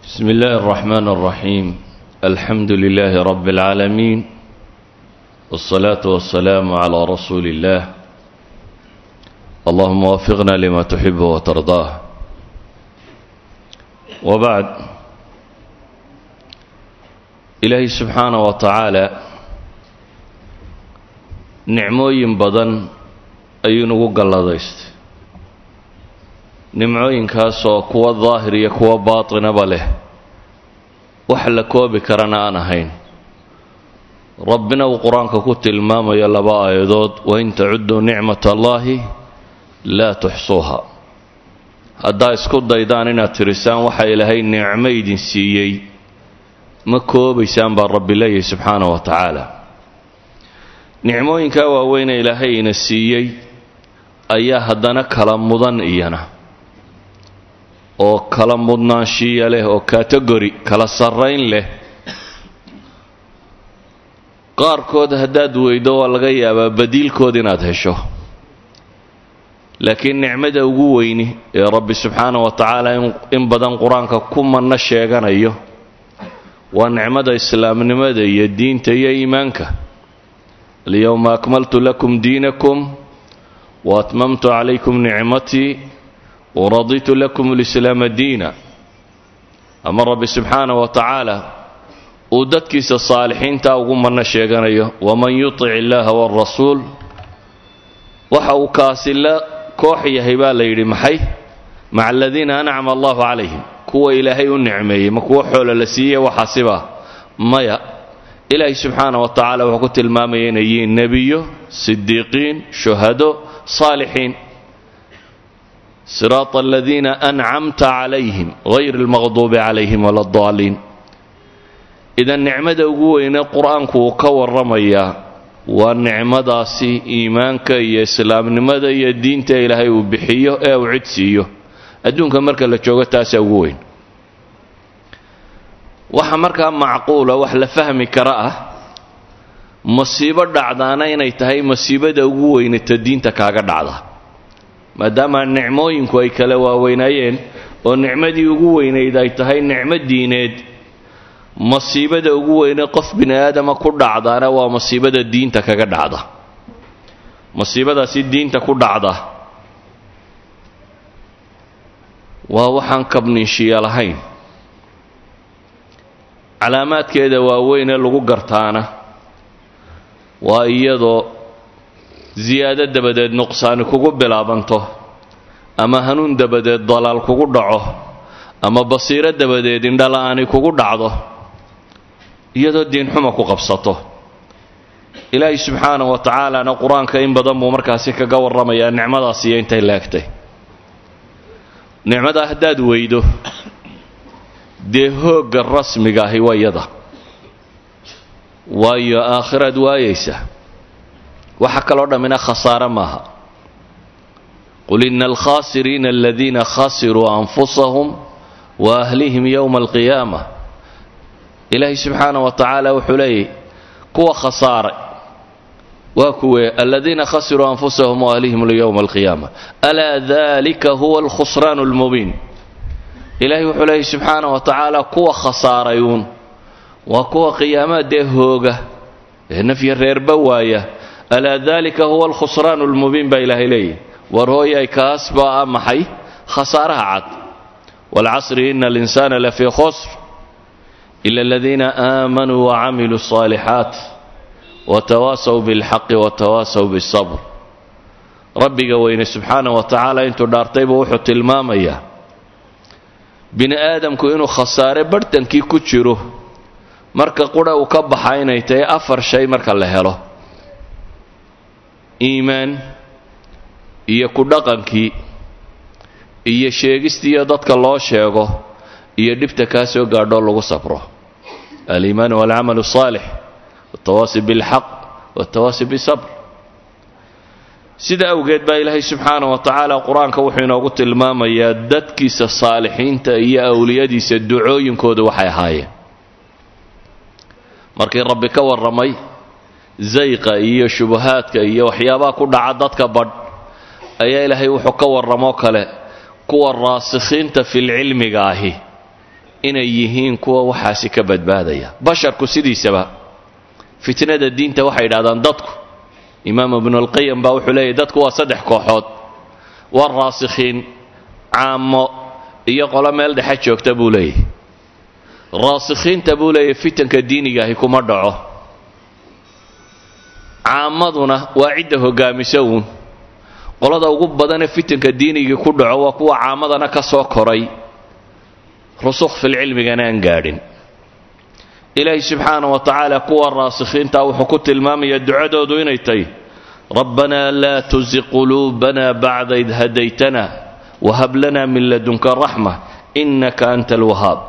بسم الله الرحمن الرحيم الحمد لله رب العالمين والصلاة والسلام على رسول الله اللهم وفقنا لما تحب وترضاه وبعد إلهي سبحانه وتعالى nicmooyin badan ayuu nagu galladaystay nimcooyinkaasoo kuwa daahir iyo kuwa baatinaba leh wax la koobi karana aan ahayn rabbina uu qur-aanka ku tilmaamayo laba aayadood wain tacudduu nicmat allaahi laa tuxsuuha haddaa isku daydaan inaad tirisaan waxa ilaahay nicmo idin siiyey ma koobaysaan baa rabbi leeyahy subxaana wa tacaala nicmooyinkaa waaweyne ilaahay ina siiyey ayaa haddana kala mudan iyana oo kala mudnaanshiya leh oo kategori kala sarrayn leh qaarkood haddaad weydo waa laga yaabaa badiilkood inaad hesho laakiin nicmada ugu weyni ee rabbi subxaana wa tacaala in badan qur-aanka ku manno sheeganayo waa nicmada islaamnimada iyo diinta iyo iimaanka alyowma akmaltu lakum diinakum wa atmamtu calaykum nicmatii waraditu lakum lislaama diina ama rabbi subxaana wa tacaala uu dadkiisa saalixiintaa ugu manno sheeganayo waman yutic illaaha waarasuul waxa uu kaasi la koox yahay baa la yidhi maxay maca aladiina ancama allahu calayhim kuwa ilaahay u nicmeeyey ma kuwo xoola la siiyey waxaasiba maya ilaahay subxaana wa tacaala wuxuu ku tilmaamaya inay yihiin nebiyo sidiiqiin shuhado saalixiin siraata aladiina ancamta calayhim hayr almaqduubi calayhim wala addaaliin idan nicmada ugu weyne qur-aanku uu ka warramayaa waa nicmadaasi iimaanka iyo islaamnimada iyo diinta ilaahay uu bixiyo ee uu cid siiyo adduunka marka la joogo taasaa ugu weyn waxa markaa macquula wax la fahmi kara ah masiibo dhacdaana inay tahay masiibada ugu weynata diinta kaaga dhacda maadaama nicmooyinku ay kala waaweynaayeen oo nicmadii ugu weynayd ay tahay nicmo diineed masiibada ugu weyne qof bini aadama ku dhacdaana waa masiibada diinta kaga dhacda masiibadaasi diinta ku dhacda waa waxaan kabninshiya lahayn calaamaadkeeda waaweynee lagu gartaana waa iyadoo siyaado dabadeed nuqsaani kugu bilaabanto ama hanuun dabadeed dalaal kugu dhaco ama basiiro dabadeed indhala-aani kugu dhacdo iyadoo diinxuma ku qabsato ilaahay subxaana wa tacaalana qur-aanka in badan buu markaasi kaga warramayaa nicmadaas iyo intay laegtay nicmadaa haddaad weydo dee hoogga rasmiga ahi waa yada waayo aakhiraad waayaysa waxa kaloo dhammina khasaare maaha qul ina alkhaasiriina aladiina khasiruu anfusahum wa ahlihim yowma alqiyaama ilaahay subxaana wa tacaala wuxuu leeyahy kuwa khasaaray waa kuwe aladiina khasiruu anfusahum wa ahlihim yowma alqiyaama alaa dalika huwa alkhusraan almubiin ilaahay wuxuu leeyahy subxaana wa tacaala kuwa khasaarayuun waa kuwa qiyaamaha dee hooga ee nafya reerba waaya alaa dalika huwa alkhusraan almubiin baa ilaahay leeyahy war hooyay kaas baa a maxay khasaaraha cad waalcasri ina alinsaana lafii khusr ila aladiina aamanuu wacamiluu alصaalixaat watawaasaw bilxaqi watawaasaw biاsabr rabbiga weyne subxaana wa tacaala intuu dhaartaybu wuxuu tilmaamayaa bini aadamku inuu khasaare barhtankii ku jiro marka qura uu ka baxa inay tahay afar shay marka la helo iimaan iyo ku dhaqankii iyo sheegistiiyo dadka loo sheego iyo dhibta kaa soo gaadhoo lagu sabro aliimaan walcamalu asaalix waltawaasi bilxaq waltawaasi bisabr sida awgeed baa ilaahay subxaana wa tacaala qur-aanka wuxuu inoogu tilmaamayaa dadkiisa saalixiinta iyo awliyadiisa ducooyinkooda waxay ahaayeen markii rabbi ka warramay zayqa iyo shubahaadka iyo waxyaabaha ku dhaca dadka badh ayaa ilaahay wuxuu ka warramoo kale kuwa raasikhiinta filcilmiga ahi inay yihiin kuwa waxaasi ka badbaadaya basharku sidiisaba fitnada diinta waxay yidhahdaan dadku imaam ibnulqayim baa wuxuu leeyahy dadku waa saddex kooxood waa raasikhiin caamo iyo qolo meel dhexe joogta buu leeyahy raasikhiinta buu leeyahy fitanka diinigaahi kuma dhaco caamaduna waa cidda hogaamisa uun qolada ugu badanee fitanka diinigii ku dhaco waa kuwa caamadana ka soo koray rusukh filcilmigana aan gaadhin ilaahi subxaana wa tacaala kuwa raasikhiinta wuxuu ku tilmaamayaa ducadoodu inay tahy rabbanaa laa tusi quluubana bacda id hadaytana wahab lana min ladunka raxma innaka anta alwahaab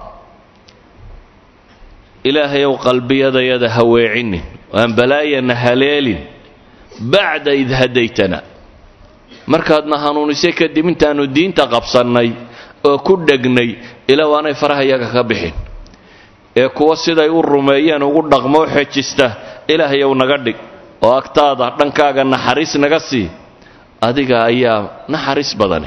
ilaahayow qalbiyadayada ha weecinin aan balaayana haleelin bacda id hadaytana markaadna hanuunisay kadib intaannu diinta qabsannay oo ku dhegnay ilaa aanay faraha yaga ka bixin ee kuwa siday u rumeeyeen ugu dhaqmoo xejista ilaahayow naga dhig oo agtaada dhankaaga naxariis naga sii adiga ayaa naxariis badane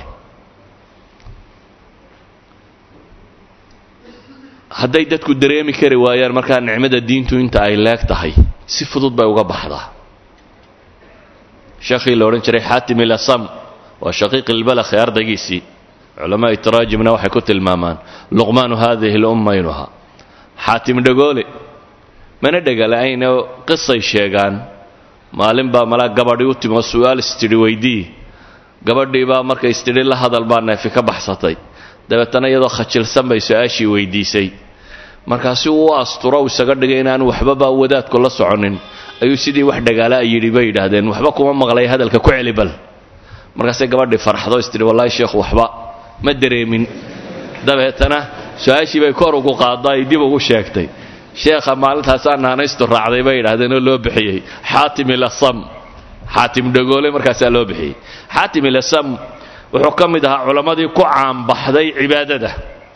hadday dadku dareemi kari waayaan markaa nicmada diintu inta ay leeg tahay si fudud bay uga baxdaa sheekhii la odhan jiray xaatim ilasam waa shaqiiq ilbalakhi ardaygiisii culamaai taraajimna waxay ku tilmaamaan luqmaanu haadihi lumma inuu ahaa xaatim dhagoole mana dhegala-ayne qisay sheegaan maalin baa malaa gabadhii u timi oo su-aal istidhi weydii gabadhii baa markay istidhi la hadal baa neefi ka baxsatay dabeetana iyadoo khajilsan bay su-aashii weydiisay markaasi uu u asturo isaga dhigay inaanu waxbaba wadaadku la soconin ayuu sidii wax dhagaala a yidhi bay yidhaahdeen waxba kuma maqlay hadalka ku celi bal markaasay gabadhii farxdo istidhi wallaahi sheekhu waxba ma dareemin dabeetana su-aashii bay kor ugu qaadda ay dib ugu sheegtay sheekha maalintaasaa naanaystu raacday bay yidhahdeen oo loo bixiyey xaatim ilasam xaatim dhagoole markaasaa loo bixiyey xaatim ilasam wuxuu ka mid ahaa culammadii ku caanbaxday cibaadada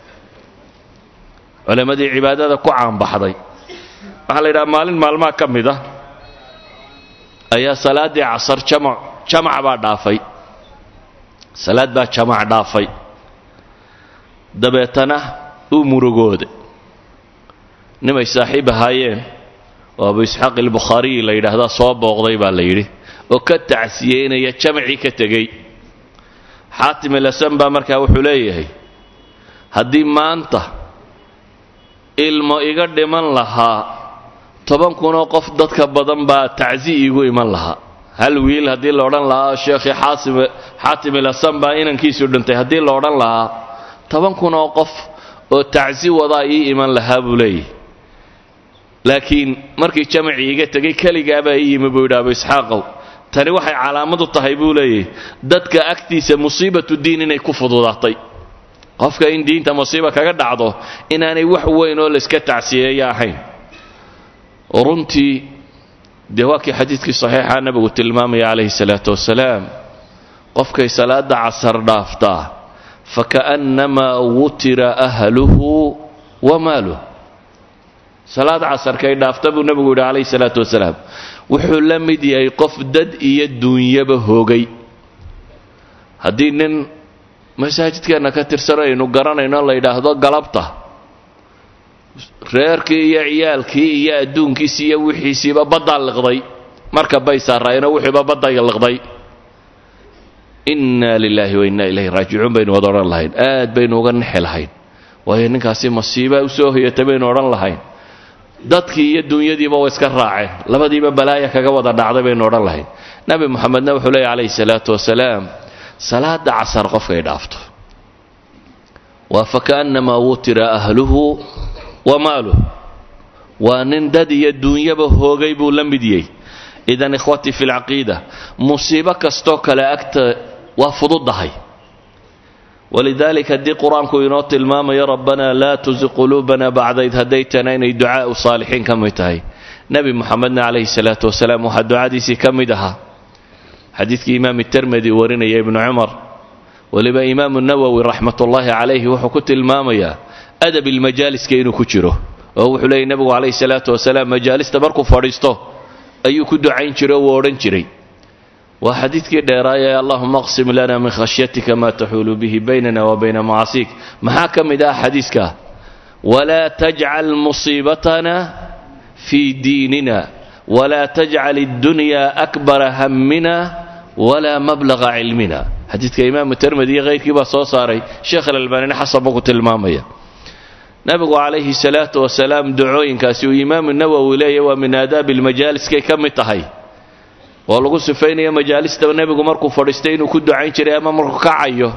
culammadii cibaadada ku caanbaxday waxaa la yidhaha maalin maalmaha ka mid ah ayaa salaaddii casar jamac jamac baa dhaafay salaad baa jamac dhaafay dabeetana uu murugooday nimay saaxiib ahaayeen oo abu isxaaq albukhaariyi la yidhaahdaa soo booqday baa la yidhi oo ka tacsiyeynaya jamacii ka tegey xaatim ilasan baa markaa wuxuu leeyahay haddii maanta ilmo iga dhiman lahaa toban kunoo qof dadka badan baa tacsi iigu iman lahaa hal wiil haddii la odhan lahaa sheekhii xaatim ilasan baa inankiisu dhintay haddii la odhan lahaa toban kunoo qof oo tacsi wadaa ii iman lahaa buu leeyahy laakiin markii jamacii iga tegay keligaabaa ii yimi buu yidhi abu isxaaqow tani waxay calaamad u tahay buu leeyahy dadka agtiisa musiibatu diin inay ku fududaatay qofka in diinta musiiba kaga dhacdo inaanay wax weyn oo layska tacsiyeeya ahayn runtii dee waa kii xadiidkii saxiixa nabigu tilmaamaya calayhi salaatu wasalaam qofkay salaada casar dhaaftaa faka'nnamaa wutira ahluhu wa maaluh salaad casarkay dhaafta buu nebigu yidhi calayhi salaatu wasalaam wuxuu la mid yahay qof dad iyo duunyaba hoogay haddii nin masaajidkeenna ka tirsan aynu garanayno la yidhaahdo galabta reerkii iyo ciyaalkii iyo adduunkiisi iyo wixiisiiba baddaa liqday marka bay saaraayeenoo wixiiba badday liqday inna lilaahi wa inna ilayhi raajicuun baynu wada odhan lahayn aad baynu uga nexi lahayn waayo ninkaasi masiiba u soo hoyatay baynu odhan lahayn dadkii iyo dunyadiiba way iska raaceen labadiiba balaaya kaga wada dhacday baynu odhan lahayn nabi moxamedna wuxuu leeyay calayhi salaatu wasalaam salaada casar qofkay dhaafto waa faka'nnamaa wutira ahluhu wa maaluh waa nin dad iyo duunyaba hoogay buu la mid yahy idan ikhwatii fi lcaqiida musiibo kastoo kale agta waa fududahay walidaalika haddii qur-aanku inoo tilmaamayo rabbanaa laa tusi quluubana bacda id hadaytana inay ducaau saalixiin ka mid tahay nebi moxamedna calayhi salaatu wasalaam waxaa ducadiisii ka mid ahaa xadiidkii imaam termedi warinaya ibnu cumar weliba imaamu nawowi raxmatullaahi calayhi wuxuu ku tilmaamayaa adab ilmajaaliska inuu ku jiro oo wuxuu leeyay nebigu calayhi salaatu wasalaam majaalista markuu fadhiisto ayuu ku ducayn jiray oo uu odhan jiray waa xadiidkii dheeraaya ee allahuma aqsim lana min khashyatika maa taxuulu bihi baynana wa bayna macaasiik maxaa ka mid ah xadiiskaa walaa tajcal musiibatana fii diinina walaa tajcal اddunyaa akbara hammina walaa mablaga cilmina xadiidka imaamu termedi iyo hayrkii baa soo saaray sheekh alalbaanina xasan buu ku tilmaamaya nabigu calayhi salaatu wasalaam ducooyinkaasi uu imaamu nawowi leeyahy waa min aadaabi almajaaliskay ka mid tahay oo lagu sifaynaya majaalistaba nebigu markuu fadhiistay inuu ku ducayn jiray ama markuu kacayo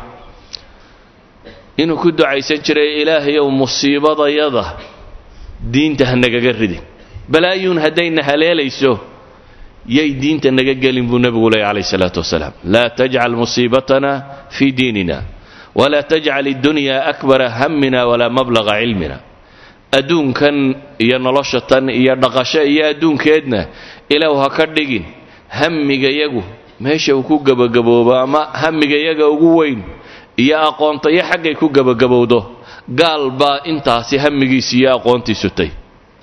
inuu ku ducaysan jiray ilaahayow musiibadayada diinta ha nagaga ridin balaayuun haddayna haleelayso yay diinta naga gelin buu nebigu leeyay calayhi salaatu wasalaam laa tajcal musiibatana fii diinina walaa tajcal iddunyaa akbara hammina walaa mablaga cilmina adduunkan iyo nolosha tan iyo dhaqasho iyo adduunkeedna ilaahu ha ka dhigin hamigayagu meesha uu ku gebagaboobo ama hamigayaga ugu weyn iyo aqoontayo xaggay ku gebagabowdo gaal baa intaasi hamigiisi iyo aqoontiisu tay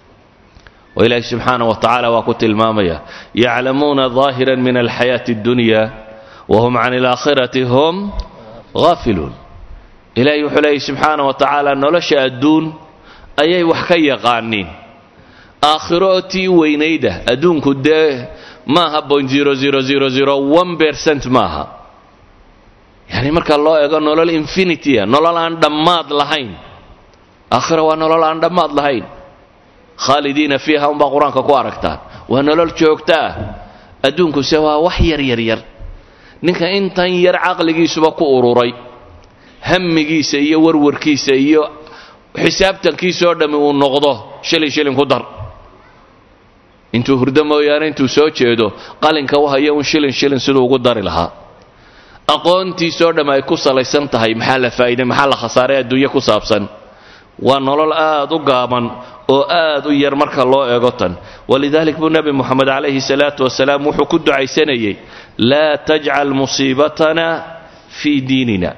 oo ilaahi subxaana wa tacaala waa ku tilmaamaya yaclamuuna daahiran min alxayaati addunya wahum can alaakhirati hum haafiluun ilaahi wuxuu leeyay subxaana wa tacaala nolosha adduun ayay wax ka yaqaaniin aakhiro oo tii weynayda adduunku dee maaha point zero zero zero zero one percent maaha yacni marka loo eego nolol infinitya nolol aan dhammaad lahayn aakhira waa nolol aan dhammaad lahayn khaalidiina fiiha unbaa qur-aanka ku aragtaan waa nolol joogto ah adduunkuse waa wax yar yar yar ninka intan yar caqligiisuba ku ururay hamigiisa iyo warwarkiisa iyo xisaabtankiisoo dhammi uu noqdo shilin shilin ku dar intuu hurdo mooyaane intuu soo jeedo qalinka u haya un shilin shilin siduu ugu dari lahaa aqoontiisoo dhamm ay ku salaysan tahay maxaa la faa'iiday maxaa la khasaaray adduunye ku saabsan waa nolol aad u gaaban oo aad u yar marka loo eego tan walidalik buu nebi moxamed calayhi salaatu wasalaam wuxuu ku ducaysanayey laa tajcal musiibatana fii diinina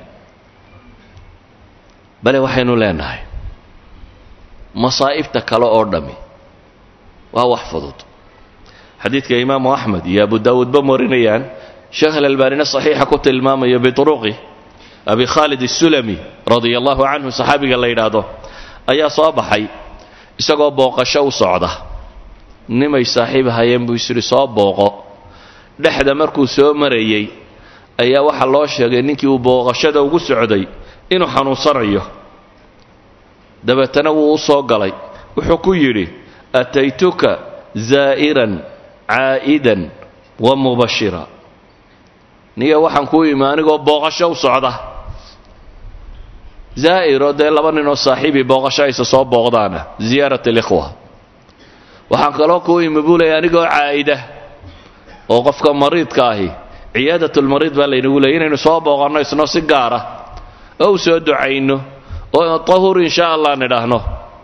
bale waxaynu leenahay masaa'ibta kale oo dhammi waa wax fudud xadiidka imaamu axmed iyo abu daawuudba marinayaan sheekh alalbaanina saxiixa ku tilmaamayo bituruqi abi khaalid asulami radia allahu canhu saxaabiga la yidhaahdo ayaa soo baxay isagoo booqasho u socda nimay saaxiib hayeen buu isyidhi soo booqo dhexda markuu soo marayey ayaa waxaa loo sheegay ninkii uu booqashada ugu socday inuu xanuunsanayo dabeetana wuu u soo galay wuxuu ku yidhi ataytuka zaa'iran caa'idan wa mubashira niga waxaan kuu imi anigoo booqasho u socda zaa'iro dee laba ninoo saaxiibii booqasho aysa soo booqdaana ziyaarat alikhwa waxaan kaloo kuu imi buu leeyay anigoo caa'ida oo qofka mariidka ahi ciyaadatulmariid baa laynagu leeyay inaynu soo booqanno isno si gaara oo u soo ducayno oo tahur insha allah nidhaahno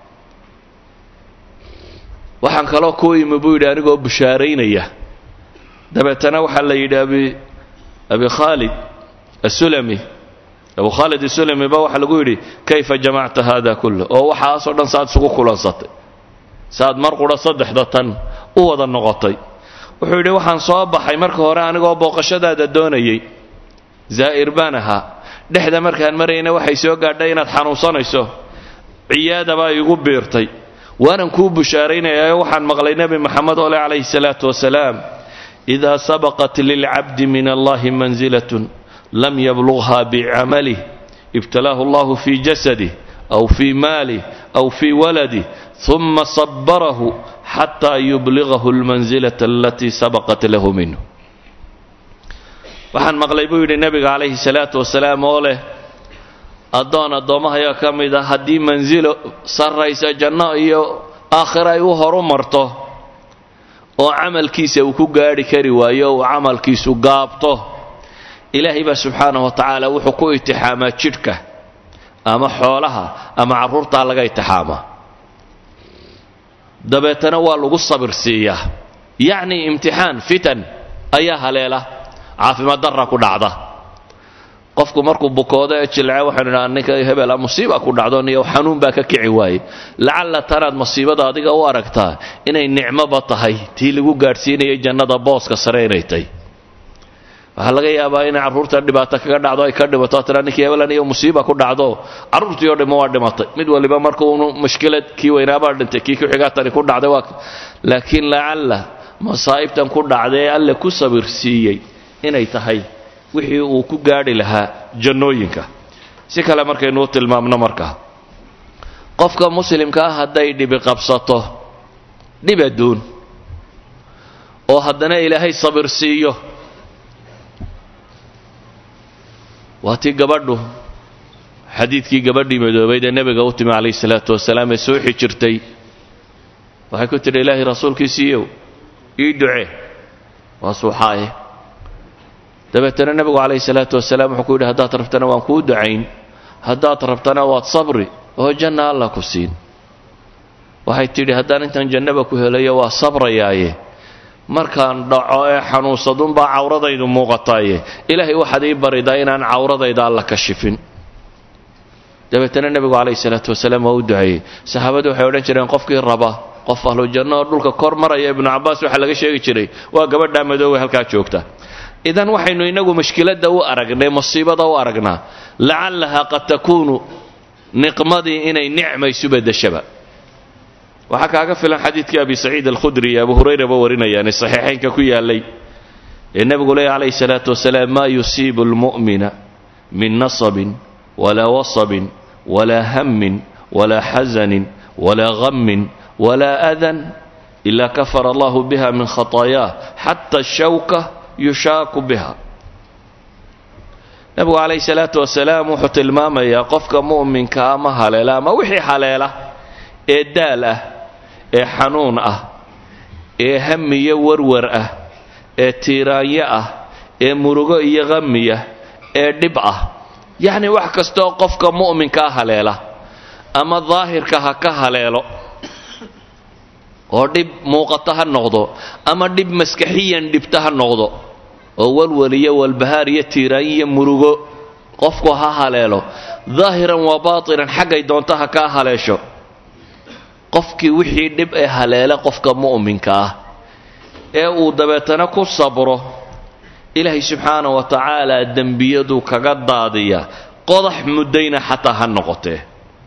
waxaan kaloo kuu imi buu yidhi anigoo bushaaraynaya dabeetana waxaa la yidhi abi abi khaalid asulami abu khaalid asulami ba waxaa lagu yidhi kayfa jamacta hada kullah oo waxaasoo dhan saad isugu kulansatay saad mar qudha saddexda tan u wada noqotay wuxuu yidhi waxaan soo baxay marka hore anigoo booqashadaada doonayay zaa'ir baan ahaa dhexda markaan marayna waxay soo gaadhay inaad xanuunsanayso ciyaada baa iigu biirtay waanan kuu bushaaraynayaa waxaan maqlay nebi moxamed oo leh calayhi salaatu wasalaam idaa sabaqat lilcabdi min allahi manzilatun lam yablugha bicamalih ibtalaahu allahu fii jasadih aw fii maalih aw fii waladih uma sabarahu xataa yubligahu almansilata alatii sabaqat lahu minhu waxaan maqlay buu yidhi nebiga calayhi salaatu wasalaam oo leh addoon addoommahayaa ka mid ah haddii mansilo sarraysa janno iyo aakhira ay u horu marto oo camalkiisa uu ku gaadhi kari waayo uu camalkiisu gaabto ilaahay baa subxaanahu wa tacaala wuxuu ku itixaamaa jidhka ama xoolaha ama carruurtaa laga itixaamaa dabeetana waa lagu sabir siiyaa yacni imtixaan fitan ayaa haleela caafimaad darra ku dhacda qofku markuu bukoodo ee jilce waxaynu idhaha ninka hebela musiiba ku dhacdo niyo xanuun baa ka kici waaye lacalla tanaad masiibada adiga u aragtaa inay nicmoba tahay tii lagu gaadhsiinayay jannada booska sare inay tahy waxaa laga yaabaa inay carruurta dhibaato kaga dhacdo ay ka dhimato tira ninkii hebelan iyo musiiba ku dhacdo carruurtii oo dhimo waa dhimatay mid waliba markuunu mushkilad kii weynaabaa dhintay kii ku xigaa tani ku dhacday waa laakiin lacalla masaa'ibtan ku dhacday alle ku sabir siiyey inay tahay wixii uu ku gaadhi lahaa jannooyinka si kale markaynuu tilmaamno markaa qofka muslimka ah hadday dhibi qabsato dhib adduun oo haddana ilaahay sabir siiyo waa tii gabadhu xadiidkii gabadhii madoobayd ee nebiga u timi calayhi salaatu wasalaam ee soo xijirtay waxay ku tidhi ilaahay rasuulkiisiiyow ii duce waa suuxaaye dabeetana nebigu calayhi salaatu wasalaam wuxuu ku yidhi haddaad rabtana waan kuu ducayn haddaad rabtana waad sabri oo janna alla ku siin waxay tidhi haddaan intaan jannaba ku helayo waa sabrayaaye markaan dhaco ee xanuunsadunbaa cawradaydu muuqataaye ilaahay waxaad ii baridaa inaan cawradayda alla kashifin dabeetana nebigu calayhi salaatu wasalaam waa u duceeyey saxaabadu waxay odhan jireen qofkii raba qof ahlu janno oo dhulka kor maraya ibnu cabbaas waxaa laga sheegi jiray waa gabadhaa madoowe halkaa joogta idan waxaynu inagu mushkiladda u aragnay musiibada u aragnaa lacallahaa qad takuunu niqmadii inay nicma isu bedeshaba waxaa kaaga filan xadiidkii abi saciid alkhudri iyo abu hurayraba warinayaane saxiixaynka ku yaalay ee nebigu leeya calayhi salaatu wasalaam maa yusiibu almu'mina min nasabin walaa wasabin walaa hammin walaa xasanin walaa ghammin walaa adan ilaa kafara allahu biha min khataayaah xata ashawka yushaaku biha nebigu calayhi salaatu wasalaam wuxuu tilmaamayaa qofka mu'minka ama haleela ama wixii haleela ee daal ah ee xanuun ah ee hamiyo warwar ah ee tiiraanyo ah ee murugo iyo khamiya ee dhib ah yacni wax kastooo qofka mu'minkaa haleela ama daahirka ha ka haleelo oo dhib muuqata ha noqdo ama dhib maskaxiyan dhibta ha noqdo oo walwal iyo walbahaar iyo tiiraanyo iyo murugo qofku ha haleelo daahiran waa baatinan xaggay doonta ha kaa haleesho qofkii wixii dhib ee haleela qofka mu'minka ah ee uu dabeetana ku sabro ilaahay subxaana wa tacaala dembiyadu kaga daadiya qodax muddayna xataa ha noqotee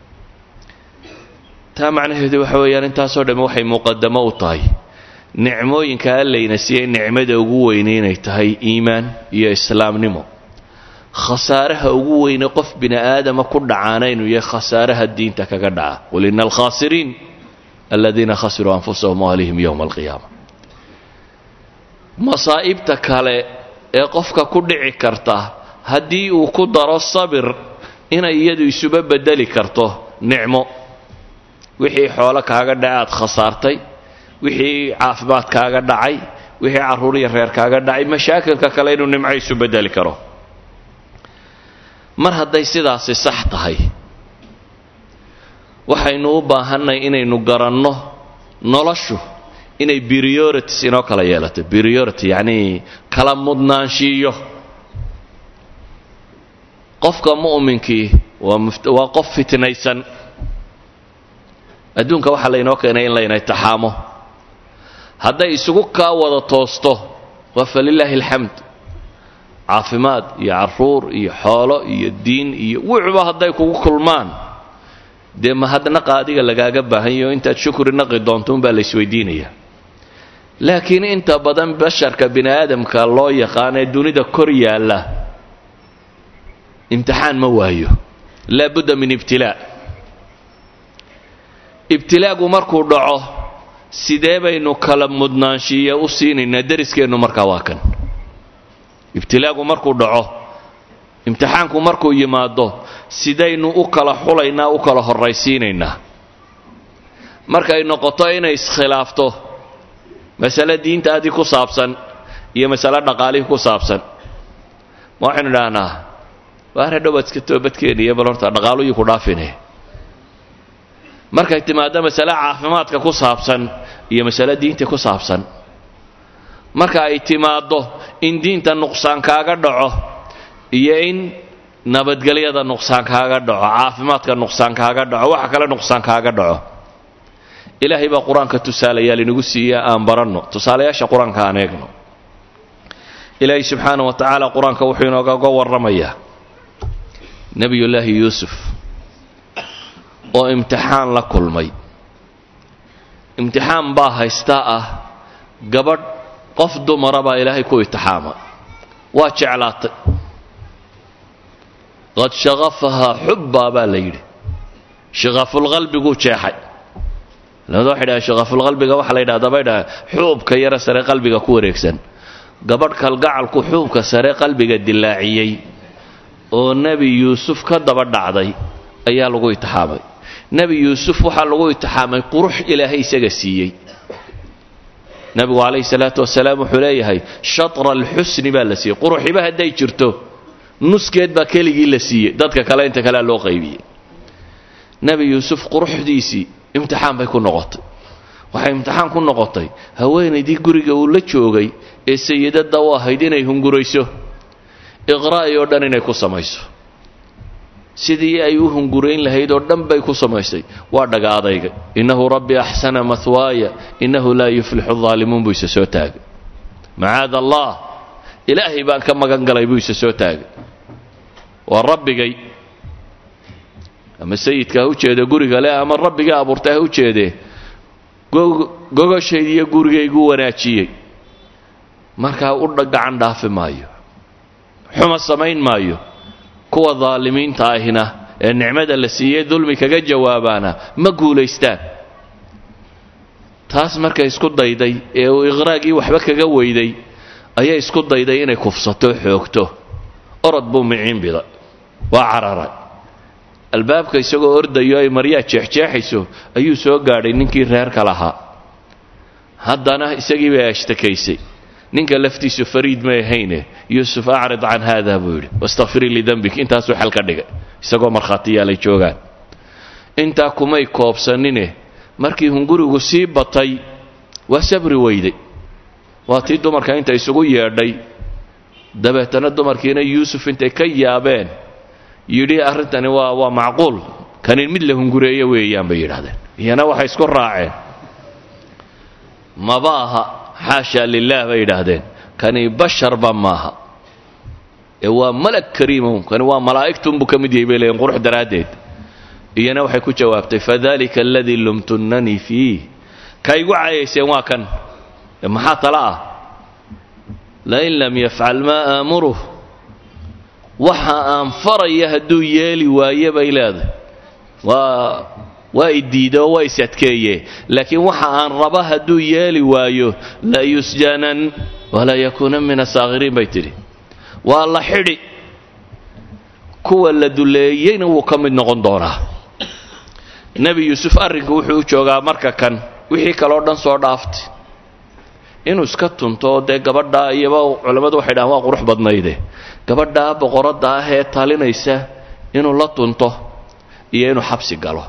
taa macnaheedu waxa weeyaan intaasoo dhamme waxay muqadamo u tahay nicmooyinka allayna siiyey nicmada ugu weyne inay tahay iimaan iyo islaamnimo khasaaraha ugu weyne qof bini aadama ku dhacaana inuu yahay khasaaraha diinta kaga dhaca qul ina alkhaasiriin aladiina khasiruu anfusahum wahlihim yowma alqiyaama masaa'ibta kale ee qofka ku dhici karta haddii uu ku daro sabir inay iyadu isuba bedeli karto nicmo wixii xoolo kaaga dhaca aad khasaartay wixii caafimaad kaaga dhacay wixii carruur iyo reer kaaga dhacay mashaakilka kale inuu nimco isu bedeli karo mar hadday sidaasi sax tahay waxaynu u baahannay inaynu garanno noloshu inay priorities inoo kala yeelato priority yacnii kala mudnaanshiiyo qofka mu'minkii waa qof fitnaysan adduunka waxaa laynoo keenay in layna itixaamo hadday isugu kaa wada toosto waa falilaahi alxamd caafimaad iyo carruur iyo xoolo iyo diin iyo wuxuba hadday kugu kulmaan dee mahadnaqa adiga lagaaga baahanyaho intaad shukri naqi doonto unbaa la isweydiinaya laakiin inta badan basharka bini aadamka loo yaqaan ee dunida kor yaalla imtixaan ma waayo laa budda min ibtilaa ibtilaagu markuu dhaco sidee baynu kala mudnaanshiiya u siinaynaa deriskeennu markaa waa kan ibtilaagu markuu dhaco imtixaanku markuu yimaado sidaynu u kala xulaynaa u kala horraysiinaynaa markay noqoto inay iskhilaafto masale diintaadii ku saabsan iyo masale dhaqaalihii ku saabsan ma waxaynu idhaahnaa waana dhowaad iska toobadkeeniyo bal horta dhaqaaluhii ku dhaafine markay timaado masale caafimaadka ku saabsan iyo masale diinta ku saabsan marka ay timaaddo in diinta nuqsaan kaaga dhaco iyo in nabadgelyada nuqsaan kaaga dhaco caafimaadka nuqsaan kaaga dhaco waxa kale nuqsaan kaaga dhaco ilaahay baa qur-aanka tusaalayaal inagu siiya aan baranno tusaalayaasha qur-aanka aan eegno ilaahay subxaana wa tacaala qur-aanka wuxuu inoogaga warramayaa nebiyullaahi yuusuf oo imtixaan la kulmay imtixaan baa haystaa ah gabadh qof dumara baa ilaahay ku itixaamay waa jeclaatay qad shaqafahaa xubbaa baa la yidhi shaqafulqalbiguu jeexay lamada waxay dhaha shaqafulqalbiga waxaa la yidhahdaa bay dhaha xuubka yara sare qalbiga ku wareegsan gabadh kalgacalku xuubka sare qalbiga dilaaciyey oo nebi yuusuf ka daba dhacday ayaa lagu itixaamay nebi yuusuf waxaa lagu itixaamay qurux ilaahay isaga siiyey nebigu calayhi salaatu wasalaam wuxuu leeyahay shatra alxusni baa la siiyey quruxiba hadday jirto nuskeed baa keligii la siiyey dadka kale inta kalea loo qaybiyey nebi yuusuf quruxdiisii imtixaan bay ku noqotay waxay imtixaan ku noqotay haweenaydii guriga uu la joogay ee sayidadda u ahayd inay hungurayso iqraa'i oo dhan inay ku samayso sidii ay u hungurayn lahayd oo dhan bay ku samaysay waa dhaga adayga innahu rabbi axsana mahwaaya innahu laa yuflixu daalimuun buu isa soo taagay macaada allah ilaahay baan ka magan galay buu isa soo taagay waa rabbigay ama sayidka ha u jeeda guriga le ama rabbigii abuurtay ha u jeedee gogashaydiiyo gurigaygu wanaajiyey markaa u gacan dhaafi maayo xuma samayn maayo kuwa daalimiinta ahina ee nicmada la siiyey dulmi kaga jawaabaana ma guulaystaan taas markay isku dayday ee uu iqraagii waxba kaga weyday ayay isku dayday inay kufsato xoogto orod buu miciin biday waa cararay albaabka isagoo ordayo ay maryaa jeexjeexayso ayuu soo gaadhay ninkii reerka lahaa haddana isagii bay ashtakaysay ninka laftiisu fariid may ahayne yuusuf acrid can haada buu yidhi wastakfirii lidembik intaasuu xal ka dhigay isagoo markhaatiyaalay joogaan intaa kumay koobsanine markii hungurigu sii batay waa sabri weyday waa tii dumarka inta isugu yeedhay dabeetana dumarkiina yuusuf intay ka yaabeen yidhi arrintani waa waa macquul kanin mid la hungureeyo weeyaan bay yidhahdeen iyana waxay isku raaceen maba aha xaasha lilah bay yidhaahdeen kani basharba maaha ee waa malag kariimown kani waa malaa'igtunbuu ka mid yahay bay leeyiin qurux daraaddeed iyana waxay ku jawaabtay fadalika aladii lumtunnanii fiih ka igu caayayseen waa kan maxaa tala ah lain lam yafcal maa aamuruh waxa aan faraya hadduu yeeli waaye bay leedahay waa waa idiide oo waa is adkeeye laakiin waxa aan raba hadduu yeeli waayo la yusjanan walaa yakuunan min asaakhiriin bay tidhi waa la xidhi kuwa la duleeyeyna wuu ka mid noqon doonaa nebi yuusuf arrinku wuxuu u joogaa marka kan wixii kaleo dhan soo dhaaftay inuu iska tunto oo dee gabadhaa iyaba culammadu waxay dhahaan waa qurux badnayde gabadhaa boqoradda ah ee talinaysa inuu la tunto iyo inuu xabsi galo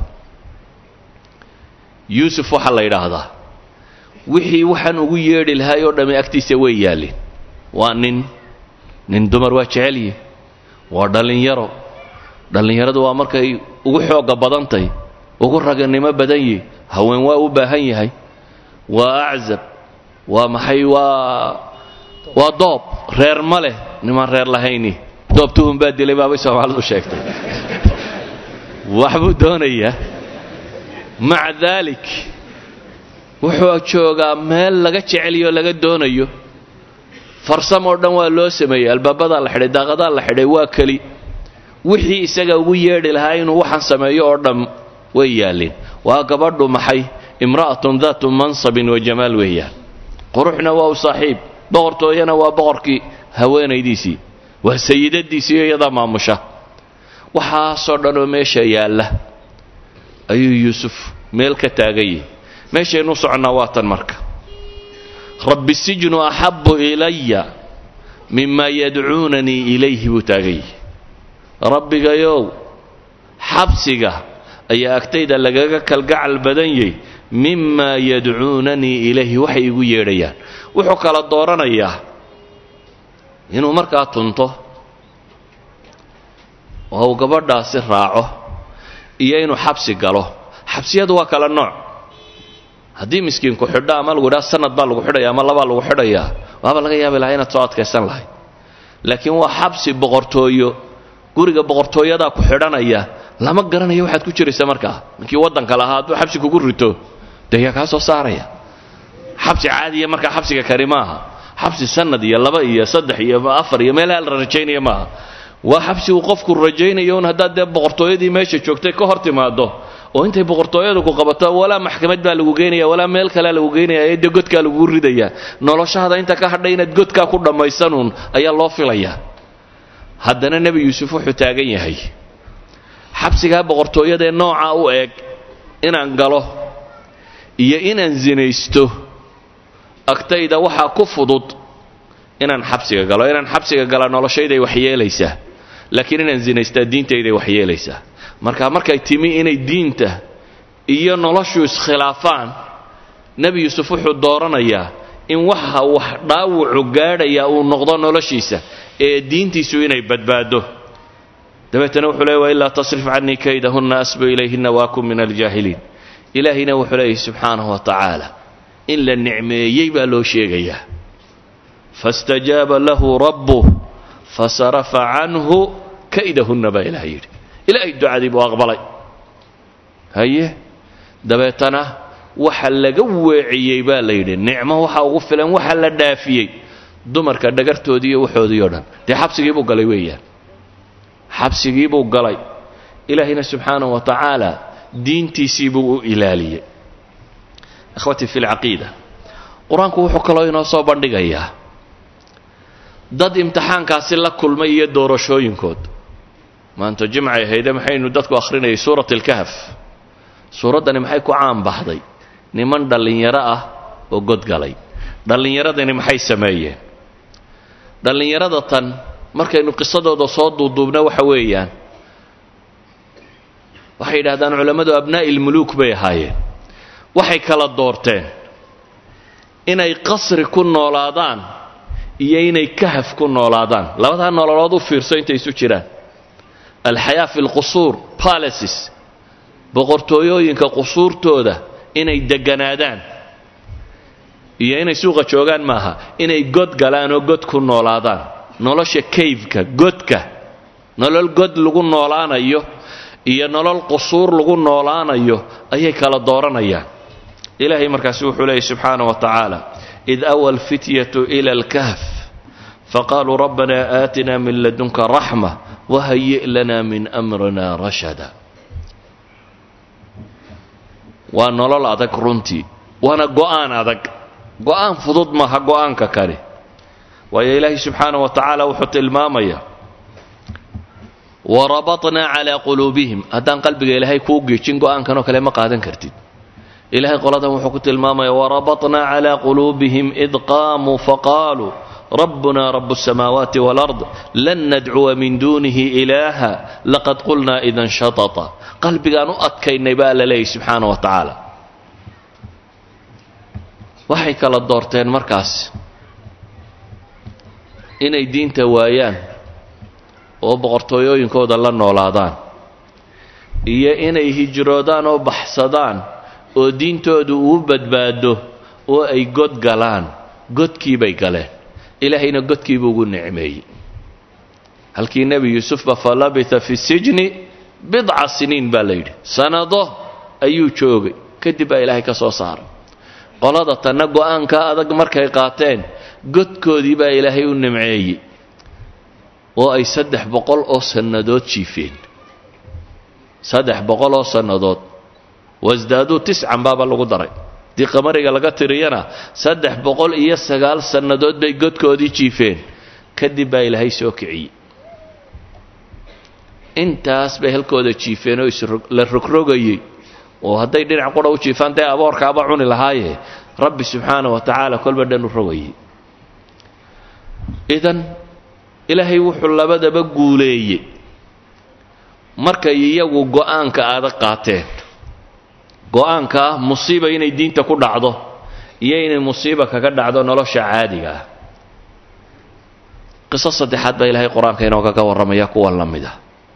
yuusuf waxaa la yidhaahdaa wixii waxaan ugu yeedhi lahay oo dhammi agtiisa way yaalleen waa nin nin dumar waa jecelyihi waa dhallinyaro dhallinyaradu waa markay ugu xoogga badantay ugu raganimo badan yihi haween waa u baahan yahay waa aczab waa maxay waa waa doob reer ma leh nimaan reer lahayni doob tuhun baa dilay baabay soomaalidu sheegtay waxbuu doonayaa maca daalik wuxuu joogaa meel laga jeceliyo o laga doonayo farsamoo dhan waa loo sameeyey albaabadaa la xidhay daaqadaa la xidhay waa keli wixii isaga ugu yeedhi lahaa inuu waxaan sameeyo oo dhan way yaalleen waa gabadhu maxay imra'atun daatu mansabin wa jamaal weeyaan quruxna waa u saaxiib boqortooyana waa boqorkii haweenaydiisii waa sayidadiisiiyo iyadaa maamusha waxaasoo dhan oo meesha yaalla ayuu yuusuf meel ka taaganyah meeshaynu soconnaa waa tan marka rabbi sijnu axabu ilaya mima yadcuunanii ilayhi buu taaganyah rabbigayow xabsiga ayaa agtayda lagaga kalgacal badan yahy mima yadcuunanii ilayhi waxay igu yeedhayaan wuxuu kala dooranayaa inuu markaa tunto oo uu gabadhaasi raaco iyo inuu xabsi galo xabsiyadu waa kala nooc haddii miskiinku xidho ama lagu idhaha sanad baa lagu xidhaya ama labaa lagu xidhayaa waaba laga yaabi lahaa inaad soo adkaysan lahayd laakiin waa xabsi boqortooyo guriga boqortooyadaa ku xidhanaya lama garanayo waxaad ku jiraysa markaa ninkii waddanka lahaa hadduu xabsi kugu rito dee yaa kaa soo saaraya xabsi caadiya markaa xabsiga kani maaha xabsi sanad iyo laba iyo saddex iyo afar iyo meelaha la rajaynaya maaha waa xabsi uu qofku rajaynayo un haddaad dee boqortooyadii meesha joogtay ka hor timaado oo intay boqortooyadu ku qabato walaa maxkamad baa lagu geynaya walaa meel kalea lagu geynaya ee dee godkaa lagugu ridaya noloshahada inta ka hadhay inaad godkaa ku dhammaysanuun ayaa loo filayaa haddana nebi yuusuf wuxuu taagan yahay xabsigaa boqortooyadaee nooca u eg inaan galo iyo inaan sinaysto agtayda waxaa ku fudud inaan xabsiga galo inaan xabsiga gala noloshayday waxyeelaysaa laakiin inaan zinaystaa diintayday waxyeelaysaa marka markay timi inay diinta iyo noloshu iskhilaafaan nebi yuusuf wuxuu dooranayaa in waxa wax dhaawucu gaadhaya uu noqdo noloshiisa ee diintiisu inay badbaado dabeetana wuxuu leey wa ilaa tasrif canii kaydahunna asbu ilayhinna waakun min aljaahiliin ilaahina wuxuu leeyahy subxaanahu wa tacaala in la nicmeeyey baa loo sheegayaa faاstajaaba lahu rabbuh fasarafa canhu kaydahunna baa ilaah yidhi ilaahay ducadii buu aqbalay haye dabeetana waxa laga weeciyey baa la yidhi nicmo waxa ugu filan waxa la dhaafiyey dumarka dhagartoodii iyo waxoodii o dhan dee xabsigii buu galay weeyaan xabsigii buu galay ilaahayna subxaanahu wa tacaala diintiisii buu u ilaaliyey ikhwatii fi lcaqiida qur-aanku wuxuu kaloo inoo soo bandhigayaa dad imtixaankaasi la kulmay iyo doorashooyinkood maanta jimcay ahayde maxaynu dadku akhrinayay suurat alkahf suuraddani maxay ku caan baxday niman dhallinyaro ah oo godgalay dhallinyaradani maxay sameeyeen dhallinyarada tan markaynu qisadooda soo duuduubna waxa weeyaan waxay yidhahdaan culammadu abnaa'i lmuluuk bay ahaayeen waxay kala doorteen inay qasri ku noolaadaan iyo inay kahaf ku noolaadaan labadaa nololood u fiirso intay isu jiraan alxayaa fi lqusuur palaces boqortooyooyinka qusuurtooda inay deganaadaan iyo inay suuqa joogaan maaha inay god galaan oo god ku noolaadaan nolosha kayfka godka nolol god lagu noolaanayo iyo nolol qusuur lagu noolaanayo ayay kala dooranayaan ilaahay markaasi wuxuu leeyay subxaana wa tacaala id awa alfityatu ila alkahf faqaaluu rabbana aatina min ladunka raxma wahayi' lana min amrina rashada waa nolol adag runtii waana go'aan adag go'aan fudud maaha go'aanka kale waayo ilaahay subxaana wa tacaala wuxuu tilmaamaya warabatnaa calaa quluubihim haddaan qalbiga ilaahay kuu geejin go'aankanoo kale ma qaadan kartid ilahay qoladan wuxuu ku tilmaamaya warabatnaa calaa quluubihim id qaamuu faqaaluu rabbuna rabu الsamaawaati wاlard lan nadcuwa min duunihi ilaaha laqad qulnaa idan shatata qalbigaan u adkaynay baa la leeyahy subxaana wa tacaala waxay kala doorteen markaas inay diinta waayaan oo boqortooyooyinkooda la noolaadaan iyo inay hijroodaan oo baxsadaan oo diintoodu uu badbaado oo ay god galaan godkii bay galeen ilaahayna godkiibuu ugu nicmeeyey halkii nebi yuusufba fa labita fi sijni bidca siniin baa la yidhi sanado ayuu joogay kadib baa ilaahay ka soo saaray qolada tanna go'aanka adag markay qaateen godkoodii baa ilaahay u nimceeyey oo ay saddex boqol oo sannadood jiifeen saddex boqol oo sannadood wasdaaduu tiscan baaba lagu daray dii qamariga laga tiriyana saddex boqol iyo sagaal sannadood bay godkoodii jiifeen kadib baa ilaahay soo kiciyey intaas bay halkooda jiifeen oo isla rogrogayey oo hadday dhinac qura u jiifaan dee aboorkaaba cuni lahaaye rabbi subxaana wa tacaala kolba dhan u rogayey idan ilaahay wuxuu labadaba guuleeyey markay iyagu go'aanka aada qaateen go'aanka ah musiiba inay diinta ku dhacdo iyo inay musiiba kaga dhacdo nolosha caadiga ah qiso saddexaad baa ilaahay qur-aanka inoogaga warramaya kuwan la mid ah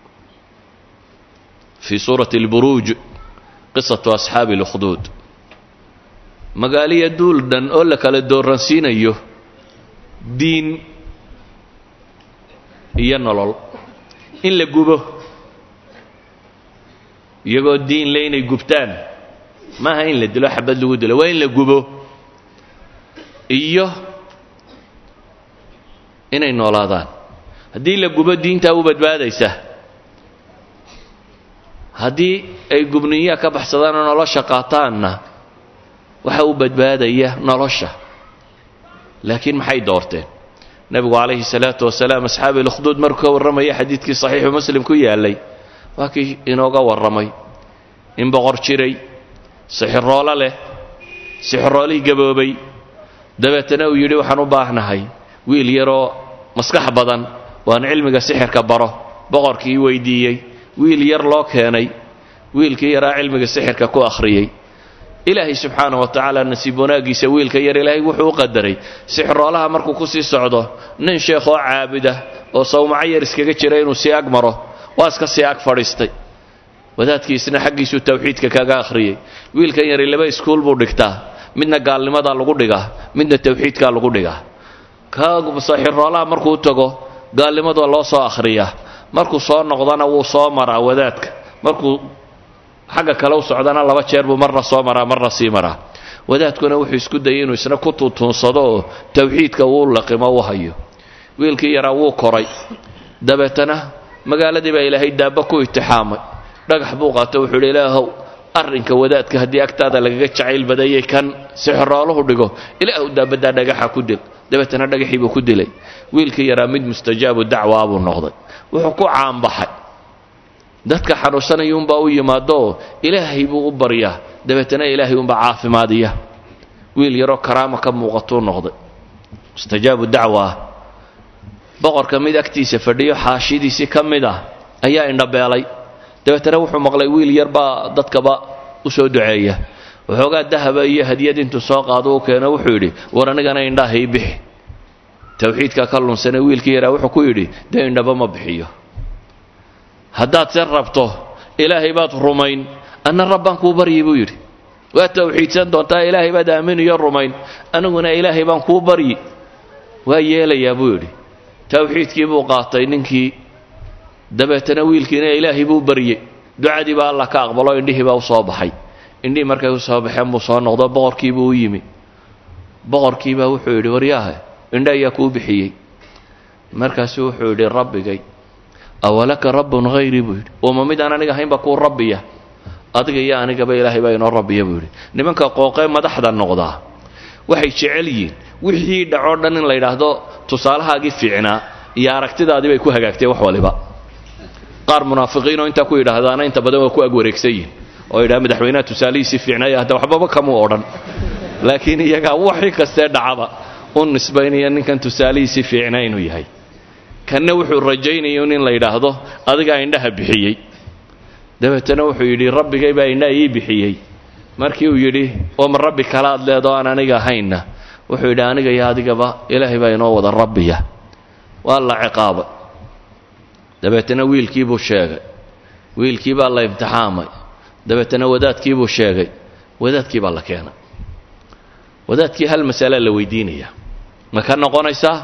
fii suurati alburuuj qisatu asxaabi اlukhduud magaaliya duul dhan oo la kala dooransiinayo diin iyo nolol in la gubo iyagoo diin le inay gubtaan maaha in la dilo xabad lagu dilo waa in la gubo iyo inay noolaadaan haddii la gubo diintaa u badbaadaysa haddii ay gubniyaa ka baxsadaan oo nolosha qaataanna waxa u badbaadaya nolosha laakiin maxay doorteen nebigu calayhi salaatu wasalaam asxaabi lukhduud markuu ka warramaya xadiidkii saxiixu muslim ku yaallay waa kii inooga warramay in boqor jiray sixiroolo leh sixiroolihii gaboobay dabeetana uu yidhi waxaan u baahnahay wiil yaroo maskax badan waan cilmiga sixirka baro boqorkii weydiiyey wiil yar loo keenay wiilkii yaraa cilmiga sixirka ku akhriyey ilaahay subxaana wa tacaala nasiib wanaaggiisa wiilka yar ilaahay wuxuu u qadaray sixiroolaha markuu ku sii socdo nin sheekh oo caabuda oo sawmaco yar iskaga jira inuu sii ag maro waa iska sii ag fadhiistay wadaadkiisna xaggiisuu tawxiidka kaga akhriyey wiilkan yari laba iskuul buu dhigtaa midna gaalnimadaa lagu dhigaa midna tawxiidkaa lagu dhigaa ka sixiroolaha markuu tago gaalnimada loo soo akhriyaa markuu soo noqdana wuu soo maraa wadaadka markuu xagga kale u socdana laba jeer buu marna soo maraa marna sii maraa wadaadkuna wuxuu isku dayay inuu isna ku tuutuunsado oo tawxiidka uu laqimo u hayo wiilkii yaraa wuu koray dabeetana magaaladii baa ilaahay daabba ku itixaamay dhagax buu qaato wuxuu idhi ilaahow arrinka wadaadka haddii agtaada lagaga jacayl badayay kan sixirooluhu dhigo ilaahu daabaddaa dhagaxa ku dil dabeetana dhagaxii buu ku dilay wiilkii yaraa mid mustajaabu dacwaa buu noqday wuxuu ku caanbaxay dadka xanuunsanayuunbaa u yimaadoo ilaahay buu u baryaa dabeetana ilaahay unbaa caafimaadiya wiil yaroo karaama ka muuqatuu noqday mustajaabu dacwa ah boqorka mid agtiisa fadhiyo xaashidiisii ka mid ah ayaa indhabeelay dabeetana wuxuu maqlay wiil yar baa dadkaba u soo duceeya waxoogaa dahaba iyo hadiyad intuu soo qaado u keeno wuxuu yidhi war anigana indhaha ii bixi tawxiidka ka lunsane wiilkii yaraa wuxuu ku yidhi dee indhaba ma bixiyo haddaad se rabto ilaahay baad rumayn anna rabbaan kuu baryi buu yidhi waad tawxiidsan doontaa ilaahay baad aaminiyo rumayn aniguna ilaahay baan kuu baryi waa yeelayaa buu yidhi tawxiidkii buu qaatay ninkii dabeetana wiilkiina ilaahay buu baryey ducadii baa alla ka aqbalo indhihii baa u soo baxay indhihii markay u soo baxeen buu soo noqdo boqorkiibuu u yimi boqorkiibaa wuxuu yidhi waryaahe indha ayaa kuu bixiyey markaasuu wuxuu yidhi rabbigay awalaka rabbun hayrii buu yidhi ooma mid aan aniga ahaynba kuu rabbiya adiga iyo anigaba ilaahay baa inoo rabbiya buu yidhi nimanka qooqee madaxda noqdaa waxay jecel yihiin wixii dhacoo dhan in la yidhaahdo tusaalahaagii fiicnaa iyo aragtidaadii bay ku hagaagtay wax waliba qaar munaafiqiinoo intaa ku yidhaahdaana inta badan waa ku agwareegsan yihin oo yidhaha madaxweynaha tusaalihiisii fiicnaya hadda waxbaba kamuu odhan laakiin iyagaa waxii kastee dhacaba u nisbaynaya ninkan tusaalihiisii fiicnaa inuu yahay kanna wuxuu rajaynaya in la yidhaahdo adigaa indhaha bixiyey dabeetana wuxuu yidhi rabbigay baa indhaha ii bixiyey markii uu yidhi ooma rabbi kalaad leedoo aan aniga ahaynna wuxuu yidhi aniga iyo adigaba ilaahay baa inoo wada rabbiya waa la ciqaabay dabeetana wiilkiibuu sheegay wiilkii baa la imtixaamay dabeetana wadaadkiibuu sheegay wadaadkii baa la keenay wadaadkii hal masalaa la weydiinaya ma ka noqonaysaa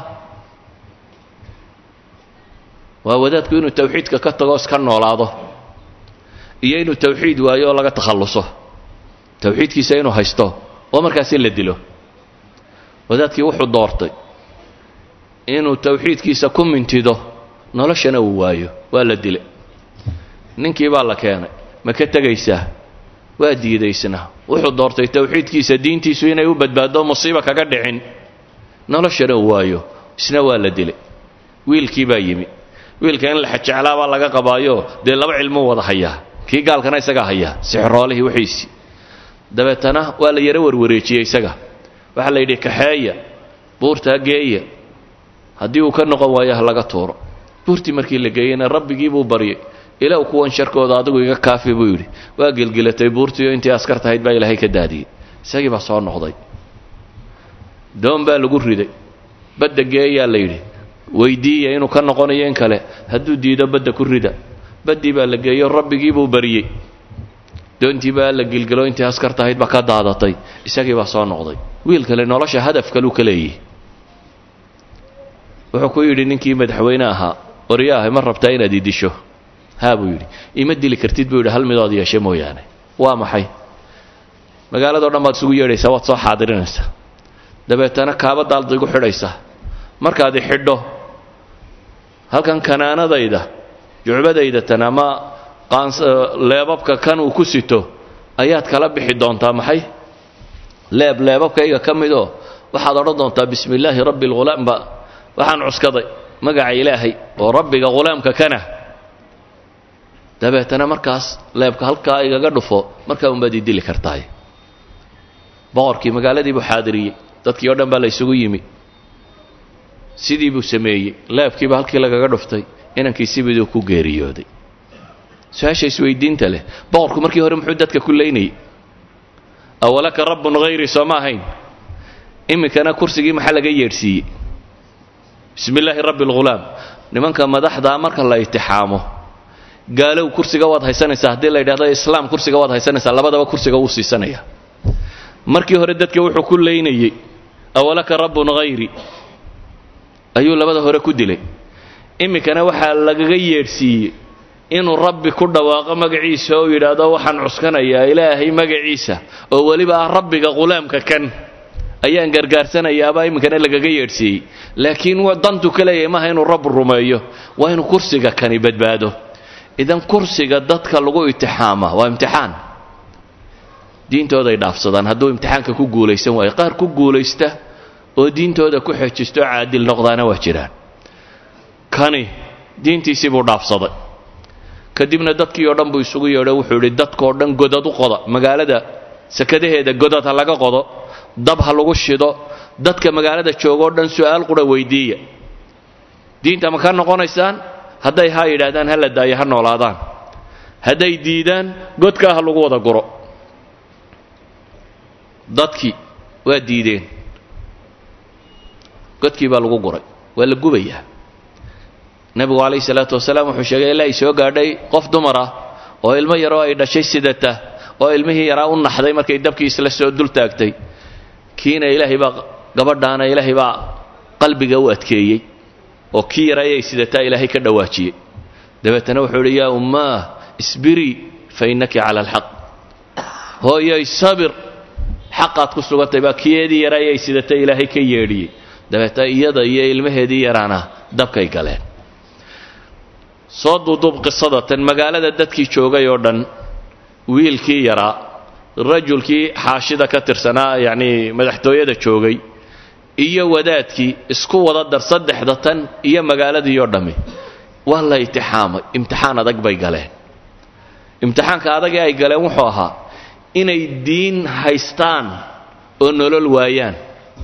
waa wadaadku inuu tawxiidka ka tago iska noolaado iyo inuu tawxiid waayo oo laga takhalluso tawxiidkiisa inuu haysto oo markaasi la dilo wadaadkii wuxuu doortay inuu tawxiidkiisa ku mintido noloshana uu waayo waa la dilay ninkii baa la keenay ma ka tegaysaa waa diidaysna wuxuu doortay tawxiidkiisa diintiisu inay u badbaado musiiba kaga dhicin noloshana uu waayo isna waa la dilay wiilkii baa yimi wiilka in la xajeclaabaa laga qabaayo dee laba cilmuu wada hayaa kii gaalkana isagaa hayaa sixiroolihii wixiisii dabeetana waa la yaro warwareejiyey isaga waxaa la yidhi kaxeeya buurtaa geeya haddii uu ka noqon waayo ha laga tuuro buurtii markii la geeyeyna rabbigii buu baryay ilaw kuwan sharkooda adigu iga kaafi buu yidhi waa gelgelatay buurtiioo intii askar tahayd baa ilaahay ka daadiyey isagii baa soo noqday doon baa lagu riday badda geeyaa la yidhi weydiiya inuu ka noqonayo in kale hadduu diido badda ku rida baddii baa la geeyo rabbigii buu baryey doontii baa la gilgelo intii askar tahayd baa ka daadatay isagii baa soo noqday wiil kale nolosha hadaf kaluu ka leeyihi wuxuu ku yidhi ninkii madaxweyne ahaa oryaahay ma rabtaa inaad i disho haa buu yidhi ima dili kartid buu yidhi hal midood yeeshe mooyaane waa maxay magaaladao dhan baad isugu yeedhaysaa waad soo xaadirinaysaa dabeetana kaabadaad igu xidhaysaa markaad i xidho halkan kanaanadayda jucbadayda tan ama leebabka kan uu ku sito ayaad kala bixi doontaa maxay leeb leebabkayga ka midoo waxaad odhan doontaa bismi illaahi rabbi alghulaam ba waxaan cuskaday magaca ilaahay oo rabbiga ghulaamka kana dabeetana markaas leebka halkaa igaga dhufo markaa unbaad ii dili kartaay boqorkii magaaladii buu xaadiriyey dadkii o dhan baa la ysugu yimi sidii buu sameeyey leebkiiba halkii lagaga dhuftay inankii sibiduu ku geeriyooday su-aasha isweydiinta leh boqorku markii hore muxuu dadka ku leynayay awalaka rabbun hayri soo ma ahayn iminkana kursigii maxaa laga yeedhsiiyey bismi illaahi rabbi alghulaam nimanka madaxdaa marka la itixaamo gaalow kursiga waad haysanaysaa haddii la yidhahdo islaam kursiga waad haysanaysaa labadaba kursiga wuu siisanaya markii hore dadka wuxuu ku leynayey awalaka rabbun hayri ayuu labada hore ku dilay iminkana waxaa lagaga yeedhsiiyey inuu rabbi ku dhawaaqo magaciisa oo yidhaahdo waxaan cuskanayaa ilaahay magaciisa oo weliba ah rabbiga ghulaamka kan ayaan gargaarsanayaabaa iminkana lagaga yeedhsiiyey laakiin dantu ka leeyahay maaha inuu rabb rumeeyo waa inuu kursiga kani badbaado idan kursiga dadka lagu itixaama waa imtixaan diintooday dhaafsadaan hadduu imtixaanka ku guulaysan waayo qaar ku guulaysta oo diintooda ku xejisto caadil noqdaana waa jiraan kani diintiisii buu dhaafsaday kadibna dadkii oo dhan buu isugu yeedho wuxuu idhi dadkoo dhan godad u qoda magaalada sakadaheeda godad ha laga qodo dab ha lagu shido dadka magaalada joogoo dhan su'aal qura weydiiya diinta ma ka noqonaysaan hadday haa yidhaahdaan ha la daayo ha noolaadaan hadday diidaan godkaa ha lagu wada guro dadkii waa diideen godkii baa lagu guray waa la gubayaa nebigu calayhi salaatu wasalaam wuxuu sheegay ilaa ay soo gaadhay qof dumar ah oo ilmo yaroo ay dhashay sidata oo ilmihii yaraa u naxday markay dabkii isla soo dul taagtay kiina ilaahay baa gabadhaana ilaahay baa qalbiga u adkeeyey oo kii yara ayay sidataa ilaahay ka dhawaajiyey dabeetana wuxuu idhi yaa ummaah isbirii fa innaki cala alxaq hooyoy sabir xaqaad ku sugantay baa kiyeedii yara ayay sidatay ilaahay ka yeedhiyey dabeetana iyada iyo ilmaheedii yaraana dabkay galeen soo duuduub qisadatan magaalada dadkii joogay oo dhan wiilkii yaraa rajulkii xaashida ka tirsanaa yacnii madaxtooyada joogay iyo wadaadkii isku wada dar saddexda tan iyo magaaladii oo dhammi waa la itixaamay imtixaan adag bay galeen imtixaanka adagee ay galeen wuxuu ahaa inay diin haystaan oo nolol waayaan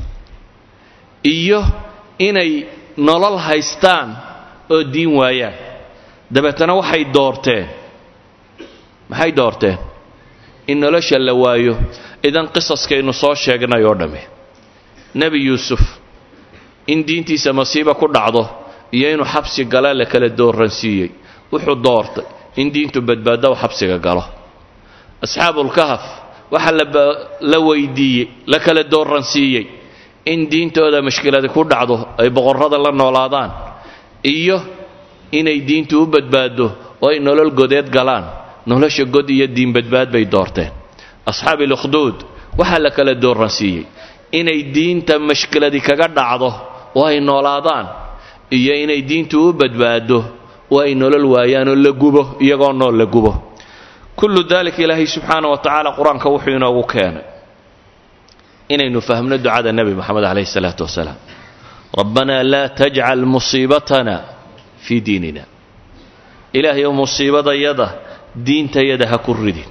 iyo inay nolol haystaan oo diin waayaan dabeetana waxay doorteen maxay doorteen in nolosha la waayo idan qisaskaynu soo sheegnay oo dhammi nebi yuusuf in diintiisa masiiba ku dhacdo iyo inuu xabsi gala la kala dooransiiyey wuxuu doortay in diintu badbaado xabsiga galo asxaabulkahaf waxaa la weydiiyey la kala dooransiiyey in diintooda mashkiladi ku dhacdo ay boqorrada la noolaadaan iyo inay diintu u badbaado oo ay nolol godeed galaan nolosha god iyo diin badbaad bay doorteen asxaabi lukhduud waxaa la kala dooransiiyey inay diinta mashkiladi kaga dhacdo oo ay noolaadaan iyo inay diintu u badbaado oo ay nolol waayaan oo la gubo iyagoo nool la gubo kullu dalika ilaahay subxaana wa tacaala qur-aanka wuxuu inoogu keenay inaynu fahmno ducada nebi moxamed calayhi salaatu wasalaam rabbanaa laa tajcal musiibatana fii diinina ilaahay oo musiibadayada diintayada ha ku ridin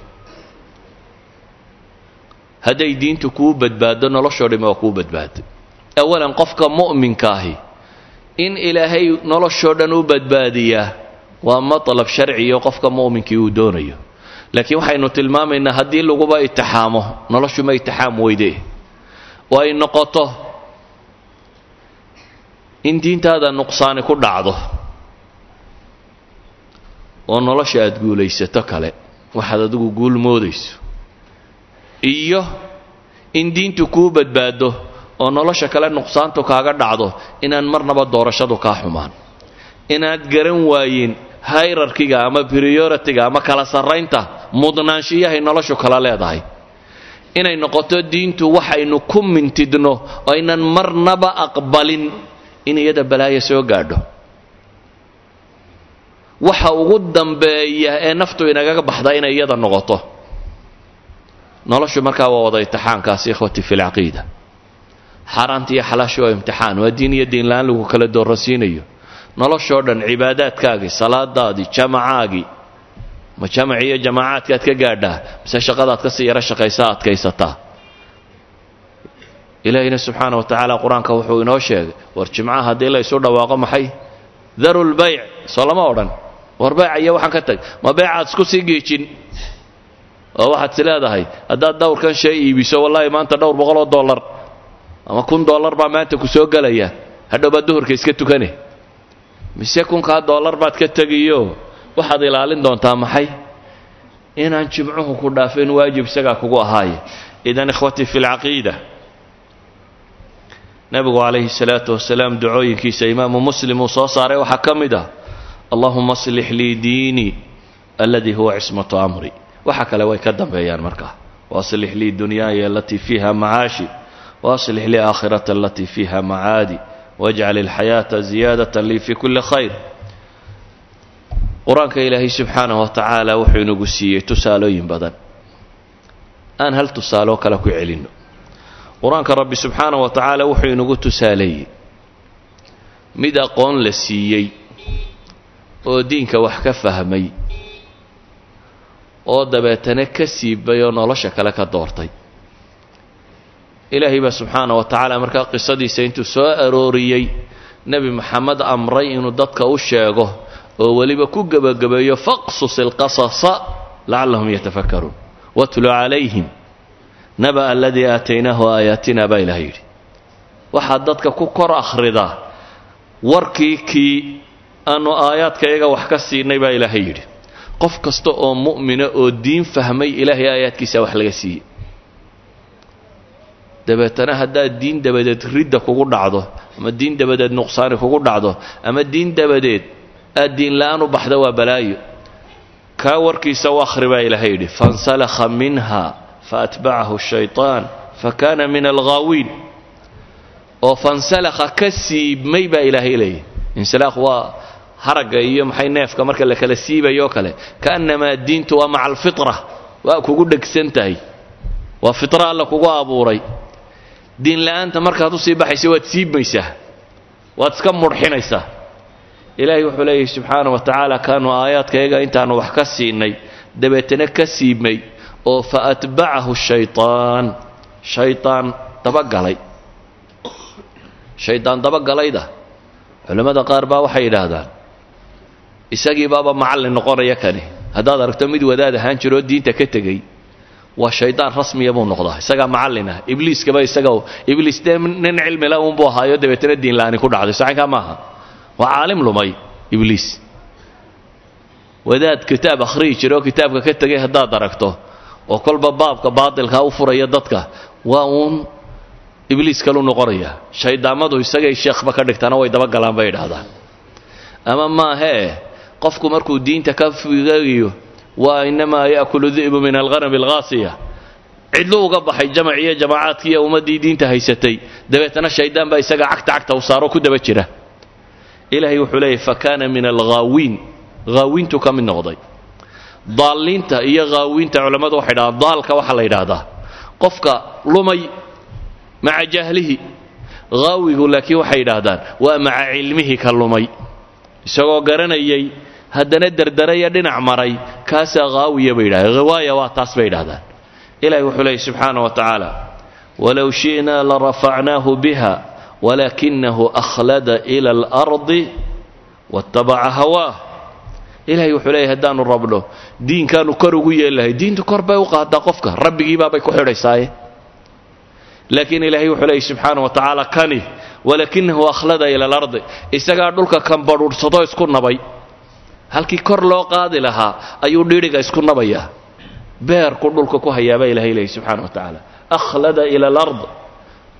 hadday diintu kuu badbaado noloshoo dhimi waa kuu badbaaday awalan qofka mu'minka ahi in ilaahay noloshoo dhan u badbaadiyaa waa matlab sharciyo qofka mu'minkii uu doonayo laakiin waxaynu tilmaamaynaa haddii laguba itixaamo noloshuma itixaam weyde oo ay noqoto in diintaada nuqsaani ku dhacdo oo nolosha aad guulaysato kale waxaad adigu guul moodayso iyo in diintu kuu badbaado oo nolosha kale nuqsaantu kaaga dhacdo inaan marnaba doorashadu kaa xumaan inaad garan waayin hayrarkiga ama prioritiga ama kala sarraynta mudnaanshiyahay noloshu kala leedahay inay noqoto diintu waxaynu ku mintidno oo aynan marnaba aqbalin in iyada balaayo soo gaadho waxa ugu dambeeya ee naftu inagaga baxda inay iyada noqoto noloshu markaa waa wada imtixaankaasi ikhwati fi lcaqiida xaaraanta iyo xalaashu waa imtixaan waa diin iyo diinla-aan lagu kala doorasiinayo noloshoo dhan cibaadaadkaagii salaadaadii jamacaagii ma jamac iyo jamaacaadkaad ka gaadhaa mise shaqadaad kasii yaro shaqaysaa adkaysataa ilaahina subxaana wa tacaala qur-aanka wuxuu inoo sheegay war jimcaha haddii la ysu dhawaaqo maxay daru lbayc soo lama odhan war bayca iyo waxaan ka tag ma beycaad isku sii giijin oo waxaad is leedahay haddaad dhowrkan shay iibiso wallaahi maanta dhowr boqol oo dollar ama kun dollar baa maanta ku soo gelaya hadhow baad duhurka iska tukane mise kunkaa dollar baad ka tegiyo waxaad ilaalin doontaa maxay inaan jimcuhu ku dhaafin waajib isagaa kugu ahaaye idan ikhwatii fi lcaqiida nabigu calayhi salaatu wasalaam ducooyinkiisa imaamu muslim uu soo saaray waxaa ka mid ah allahuma aslix lii diinii aladii huwa cismatu amri waxa kale way ka dambeeyaan markaa waaslix lii dunyaaya alatii fiiha macaashi waaslix lii aakhirata alatii fiiha macaadi wajcal ilxayaata ziyaadata lii fi kulli khayr qur-aanka ilaahay subxaanah wa tacaala wuxuu inagu siiyey tusaalooyin badan aan hal tusaaloo kale ku celinno qur-aanka rabbi subxaanah wa tacaala wuxuu inagu tusaaleeyey mid aqoon la siiyey oo diinka wax ka fahmay oo dabeetana ka siibay oo nolosha kale ka doortay ilaahay baa subxaana wa tacaala markaa qisadiisa intuu soo arooriyey nebi maxamed amray inuu dadka u sheego oo weliba ku gebagabeeyo faqsus ilqasasa lacallahum yatafakkaruun watlu calayhim naba aladii aataynaahu aayaatina baa ilahay yidhi waxaad dadka ku kor akhridaa warkii kii aanu aayaadkayaga wax ka siinay baa ilaahay yidhi qof kasta oo mu'mina oo diin fahmay ilaahay aayaadkiisa wax laga siiyey dabeetana haddaad diin dabadeed ridda kugu dhacdo ama diin dabadeed nuqsaani kugu dhacdo ama diin dabadeed aad diin la-aan u baxda waa balaayo kaa warkiisa u akhri baa ilaahay yidhi fansalakha minha faatbacahu shayطaan fakana min alghaawiin oo fansalakha ka siibmay baa ilaahay leeyahy insilaaq waa haragga iyo maxay neefka marka la kala siibayo o kale kaannamaa diintu waa maca alfitra waa kugu dhegsan tahay waa fitra alla kugu abuuray diin la-aanta markaad usii baxaysa waad siibmaysaa waad iska mudxinaysaa ilaahay wuxuu leeyahy subxaana wa tacaala kaanu aayaadkayaga intaanu wax ka siinay dabeetana ka siibmay oo fa atbacahu shaytaan shaytaan dabagalay shaydaan dabagalayda culammada qaar baa waxay yidhaahdaan isagii baaba macallin noqonaya kani haddaad aragto mid wadaad ahaan jiroo diinta ka tegey waa shaydaan rasmiya buu noqdaa isagaa macallin ah ibliiskaba isaga ibliis dee nin cilmila uunbuu ahaayo dabeetana diin la-aani ku dhacday saxinkaa maaha waa caalim lumay ibliis wadaad kitaab akhriyi jira oo kitaabka ka tegay haddaad aragto oo kolba baabka baatilkaa u furaya dadka waa uun ibliis kalu noqonaya shayddaamadu isagay sheekhba ka dhigtaana way dabagalaan bay idhaahdaan ama maahee qofku markuu diinta ka figayo waa inamaa yaakulu di'bu min alghanami alghaasiya cidlu uga baxay jamac iyo jamaacaadkii iyo ummaddii diinta haysatay dabeetana shayddaan baa isaga cagta cagta u saaro ku daba jira ilaahay wuxuu leeyahy fa kaana min alghaawiin haawiintu ka mid noqday daalliinta iyo haawiinta culammadu waxay dhahdaan daalka waxaa la yidhaahdaa qofka lumay maca jahlihi haawigu laakiin waxay yidhaahdaan waa maca cilmihi ka lumay isagoo garanayay haddana derderaya dhinac maray kaasaa haawiya bay yidhahdeen hawaaya waa taas bay yidhahdaan ilahi wuxuu leeyay subxaana wa tacaala walow shi'naa larafacnaahu biha walakinahu akhlada ila alardi waatabaca hawaah ilahay wuxuu leeyahy haddaanu rabno diinkaanu kor ugu yeellahay diintu kor bay u qaadaa qofka rabbigiibaabay ku xidhaysaaye laakiin ilaahay wuxuu leeyay subxaana wa tacaala kani walakinahu akhlada ila alardi isagaa dhulka kan badhuudhsado isku nabay halkii kor loo qaadi lahaa ayuu dhidhiga isku nabayaa beerku dhulka ku hayaabaa ilahay leeyay subxaana wa tacaala akhlada ila alard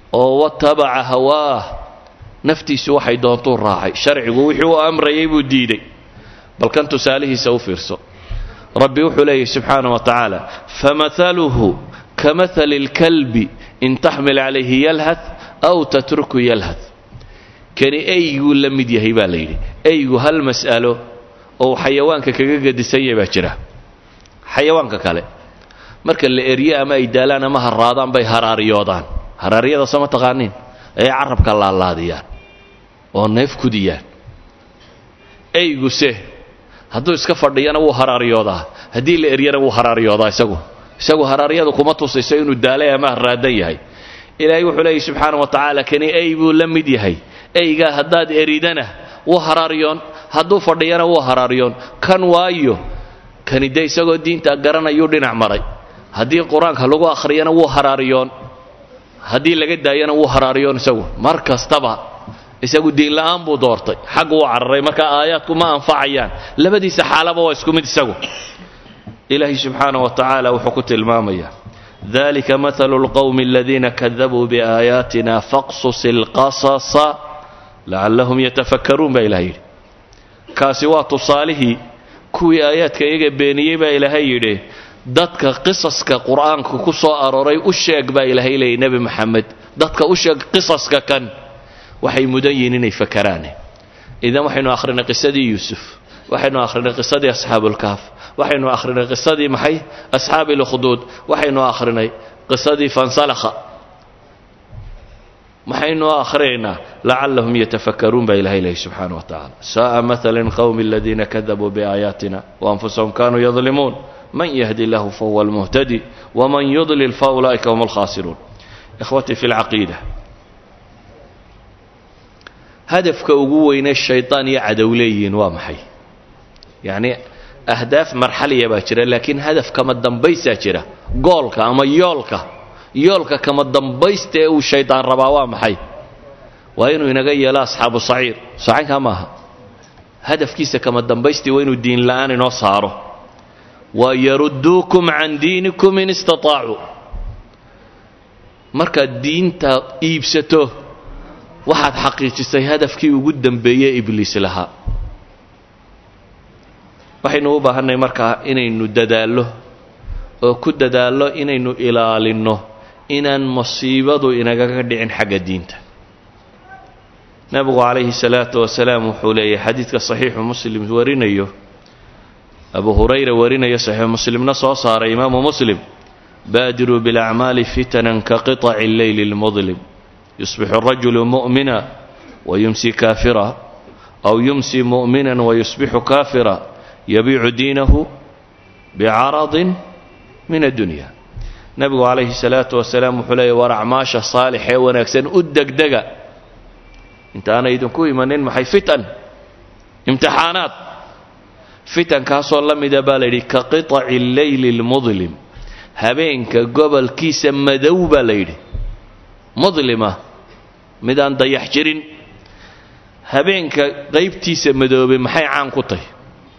oo watabaca hawaah naftiisu waxay doontuu raacay sharcigu wixii uu amrayay buu diiday bal kan tusaalihiisa u fiirso rabbi wuxuu leeyahy subxaana wa tacaala famahaluhu kamahali اlkalbi in taxmil calayhi yalhath aw tatruku yalhath kani eyguu la mid yahay baa la yidhi eygu hal mas'alo oo xayawaanka kaga gedisan yahay baa jira xayawaanka kale marka la erye ama ay daalaan ama haraadaan bay haraariyoodaan haraaryada sama taqaaniin ayay carabka laalaadiyaan oo neef kudiyaan eyguse hadduu iska fadhiyana wuu haraariyoodaa haddii la eryana wuu haraariyoodaa isagu isagu haraaryadu kuma tusayso inuu daalay ama haraadan yahay ilaahay wuxuu leeyahy subxaana wa tacaala kani ey buu la mid yahay eygaa haddaad eridana wuu haraariyoon hadduu fadhiyana wuu haraariyoon kan waayo kani de isagoo diinta garanayuu dhinac maray haddii qur-aanka lagu akhriyana wuu haraariyoon haddii laga daayana wuu haraariyoon isagu mar kastaba isagu diinla'aan buu doortay xaggu u cararay marka aayaadku ma anfacayaan labadiisa xaalaba waa isku mid isagu ilaahay subxaana wa tacaala wuxuu ku tilmaamayaa dalika mathalu lqowmi aladiina kadabuu biaayaatina faqsus ilqasasa lacallahum yatafakkaruun baa ilahay yidhi kaasi waa tusaalihii kuwii aayaadka iyaga beeniyey baa ilaahay yidhi dadka qisaska qur'aanka ku soo arooray u sheeg baa ilaahay leeyay nebi maxamed dadka u sheeg qisaska kan waxay mudan yihiin inay fakaraane idan waxaynu akhrinay qisadii yuusuf waxaynu akhrinay qisadii asxaabulkaaf waxaynu akhrinay qisadii maxay asxaabi lukhduud waxaynu akhrinay qisadii fansalakha maxaynu akhrinaynaa lacallahum yatafakkaruun baa ilahay leeyahy subxaana wa tacaala sa'a mathalan qowmi aladiina kadabuu biaayaatina waanfusahum kanuu yadlimuun man yahdi lahu fahuwa almuhtadi waman yudlil faulaa'ika hum alkhaasiruun ikhwatii fi lcaqiida hadafka ugu weynee shaydaan iyo cadow leeyihiin waa maxay yacni ahdaaf marxaliya baa jira laakiin hadaf kama dambaysaa jira goolka ama yoolka yoolka kama dambaysta ee uu shaydaan rabaa waa maxay waa inuu inaga yeelo asxaabu saciir sacaynkaa maaha hadafkiisa kama dambaystii waa inuu diin la'aan inoo saaro wa yarudduukum can diinikum in istataacu markaad diinta iibsato waxaad xaqiijisay hadafkii ugu dambeeyey ibliis lahaa waxaynu u baahannahay markaa inaynu dadaallo oo ku dadaallo inaynu ilaalinno inaan masiibadu inagaga dhicin xagga diinta nebigu calayhi salaatu wasalaam wuxuu leeyahay xadiidka saxiixu muslim warinayo abu hurayra warinayo saxiixu muslimna soo saaray imaamu muslim baadiruu bilacmaali fitanan ka qiطaci alleyli اlmudlim yusbixu الrajulu mu'mina wayumsi kaafira aw yumsi mu'mina wayusbixu kaafira yabiicu diinahu bicaradin min addunya nebigu calayhi salaatu wasalaam wuxuu leeyahy war acmaasha saalix ee wanaagsan u degdega intaana idinku imanin maxay fitan imtixaanaad fitankaasoo la mida baa la yidhi ka qiطaci alleyli اlmudlim habeenka gobolkiisa madow baa la yidhi mudlima midaan dayax jirin habeenka qaybtiisa madoobay maxay caan ku tahy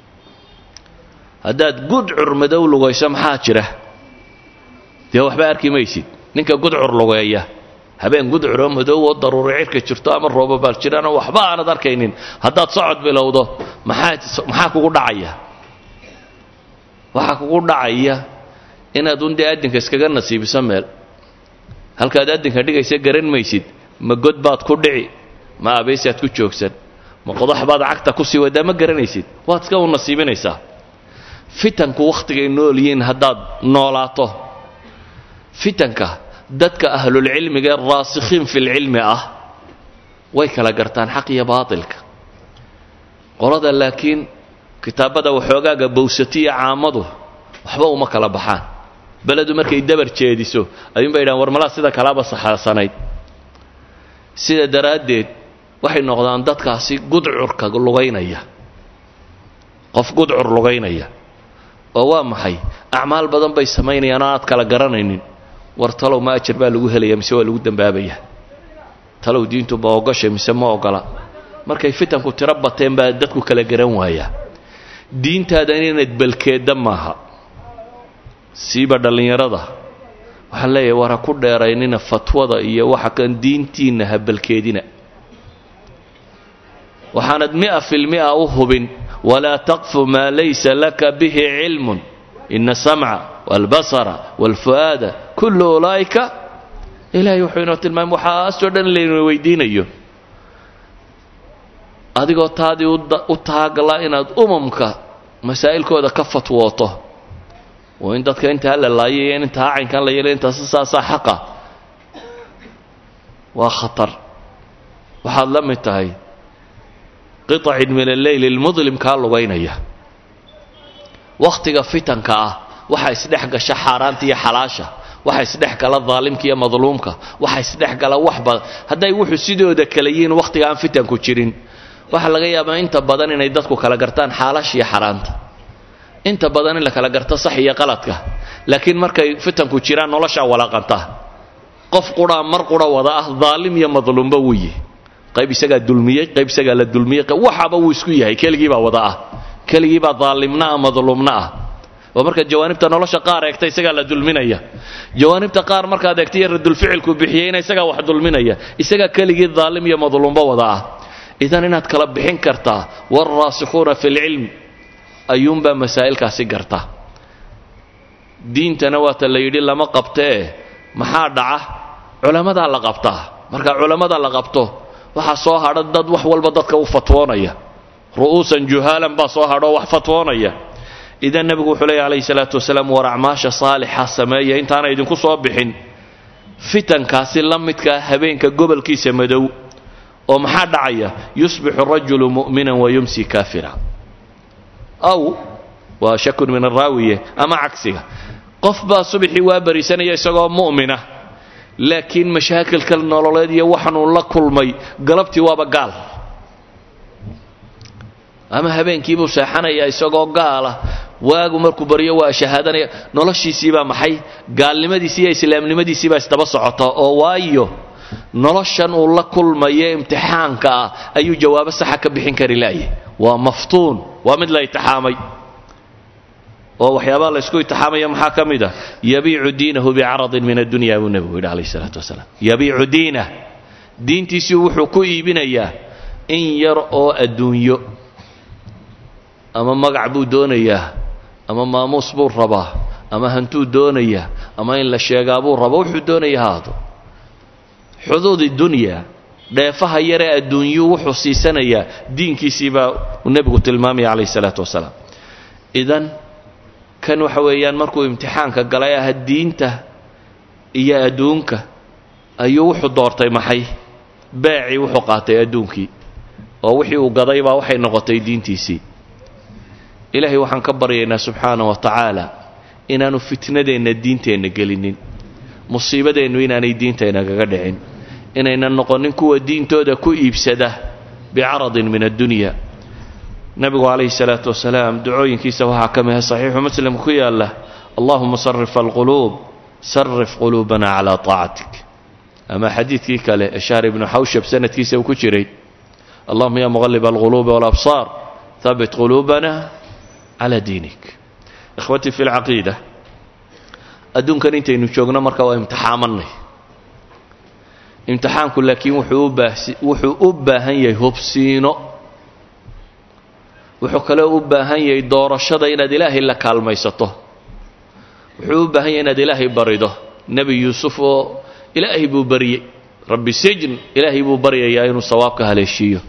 haddaad gudcur madow lugayso maxaa jira dee waxba arki maysid ninka gudcur lugeeya habeen gudcuroo madow oo daruuri cirka jirto ama roobabaal jiraanoo waxba aanad arkaynin haddaad socod bilowdo maxaa maxaa kugu dhacaya waxaa kugu dhacaya inaad un dee addinka iskaga nasiibiso meel halkaad addinka dhigaysa garan maysid ma god baad ku dhici ma abaysaad ku joogsan ma qodax baad cagta ku sii wadaa ma garanaysid waad iska u nasiibinaysaa fitanku wakhtigay nool yihiin haddaad noolaato fitanka dadka ahlulcilmiga ee raasikhiin filcilmi ah way kala gartaan xaq iyo baatilka qolada laakiin kitaabada waxoogaaga bowsatiya caamadu waxba uma kala baxaan beledu markay dabar jeediso ayuunbay yidhahan war malaa sida kalaaba saxaasanayd sida daraaddeed waxay noqdaan dadkaasi gudcurka lugaynaya qof gudcur lugaynaya oo waa maxay acmaal badan bay samaynayaan oo aad kala garanaynin war talow ma ajar baa lagu helaya mise waa lagu dambaabaya talow diintu ma ogoshay mise ma ogola markay fitanku tiro bateen baa dadku kala garan waayaa diintaadan inaad balkeedda maaha siiba dhallinyarada waxaan leeyahay war ha ku dheeraynina fatwada iyo waxa kan diintiinna habalkeedina waxaanad mia filmia u hubin walaa taqfu maa laysa laka bihi cilmun ina asamca waalbasara waalfu'aada kullu ulaa'ika ilaahay wuxuu inoo tilmaamay waxaasoo dhan layna weydiinayo adigoo taadii u taagla inaad umamka masaa'ilkooda ka fatwooto oo in dadka intaa la laayay in intaa caynkan la yeelay intaas saasaa xaqa waa khatar waxaad la mid tahay qitacin min alleyl ilmudlim kaa lugaynaya wakhtiga fitanka ah waxaa isdhex gasha xaaraanta iyo xalaasha waxa isdhex gala daalimka iyo madluumka waxa isdhex gala wax badan hadday wuxuu sidooda kale yihiin wakhtiga aan fitanku jirin waxaa laga yaabaa inta badan inay dadku kala gartaan xaalaasha iyo xaaraanta inta badan in la kala garto sax iyo qaladka laakiin markay fitanku jiraan noloshaa walaaqanta qof qudhaa mar qudha wada ah daalim iyo madluumba wuu yihi qayb isagaa dulmiyey qayb isagaa la dulmiyey waxaaba wuu isku yahay keligiibaa wada ah keligiibaa daalimna ah madluumna ah oo markaad jawaanibta nolosha qaar eegta isagaa la dulminaya jawaanibta qaar markaad eegta iyo radulficilku bixiyeyna isagaa wax dulminaya isagaa keligii daalim iyo madluumba wada ah idan inaad kala bixin kartaa waalraasikhuuna fi lcilm ayuunbaa masaa'ilkaasi garta diintana waata la yidhi lama qabtee maxaa dhaca culammadaa la qabtaa marka culammada la qabto waxaa soo hadha dad wax walba dadka u fatwoonaya ru'uusan juhaalan baa soo hadho wax fatwoonaya idan nebigu wuxuu leeya calayhi salaatu wasalaam war acmaasha saalixa sameeya intaana idinku soo bixin fitankaasi la midkaa habeenka gobolkiisa madow oo maxaa dhacaya yusbixu rajulu mu'minan wa yumsi kaafira aw waa shakun min araawiye ama cagsiga qof baa subaxii waa barisanaya isagoo mu'mina laakiin mashaakilka nololeed iyo waxanuu la kulmay galabtii waaba gaal ama habeenkiibuu seexanaya isagoo gaala waagu markuu baryo waa shahaadanaya noloshiisiibaa maxay gaalnimadiisi iyo islaamnimadiisiibaa isdaba socota oo waayo noloshan uu la kulmayo imtixaanka ah ayuu jawaabo saxa ka bixin kari laayay waa maftuun waa mid la itixaamay oo waxyaabaha la ysku itixaamaya maxaa ka mid ah yabiicu diinahu bicaradin min addunya buu nebigu yidhi alayh isalaatu wasalaam yabiicu diinah diintiisii wuxuu ku iibinayaa in yar oo adduunyo ama magac buu doonayaa ama maamuus buu rabaa ama hantuu doonayaa ama in la sheegaa buu rabaa wuxuu doonaya haado xuduudi dunya dheefaha yaree adduunyuu wuxuu siisanayaa diinkiisii baa uu nebigu tilmaamaya calayh isalaatu wasalaam idan kan waxa weeyaan markuu imtixaanka galay aha diinta iyo adduunka ayuu wuxuu doortay maxay beecii wuxuu qaatay adduunkii oo wixii uu gaday baa waxay noqotay diintiisii ilaahay waxaan ka baryaynaa subxaana wa tacaala inaanu fitnadeenna diinteenna gelinin musiibadeennu inaanay diintaynagaga dhicin inaynan noqonin kuwa diintooda ku iibsada bicaradin min addunya nabigu calayhi salaatu wasalaam ducooyinkiisa waxaa ka mida saxiixu muslim ku yaala allahuma sarif alquluub sarif quluubana calaa taacatik ama xadiidkii kale ee shahr ibnu xawshab sanadkiisa uu ku jiray allahuma ya muqalib alquluubi walabsaar habit quluubana calaa diinik ikhwatii fi lcaqiida adduunkan intaynu joogno marka waa imtixaamanay imtixaanku laakiin wuxuu u baahan yahay hubsiino wuxuu kaloo u baahan yahay doorashada inaad ilaahay la kaalmaysato wuxuu u baahan yahay inaad ilaahay barido nebi yuusuf oo ilaahay buu baryey rabbi sijn ilaahay buu baryayaa inuu sawaabka haleeshiiyo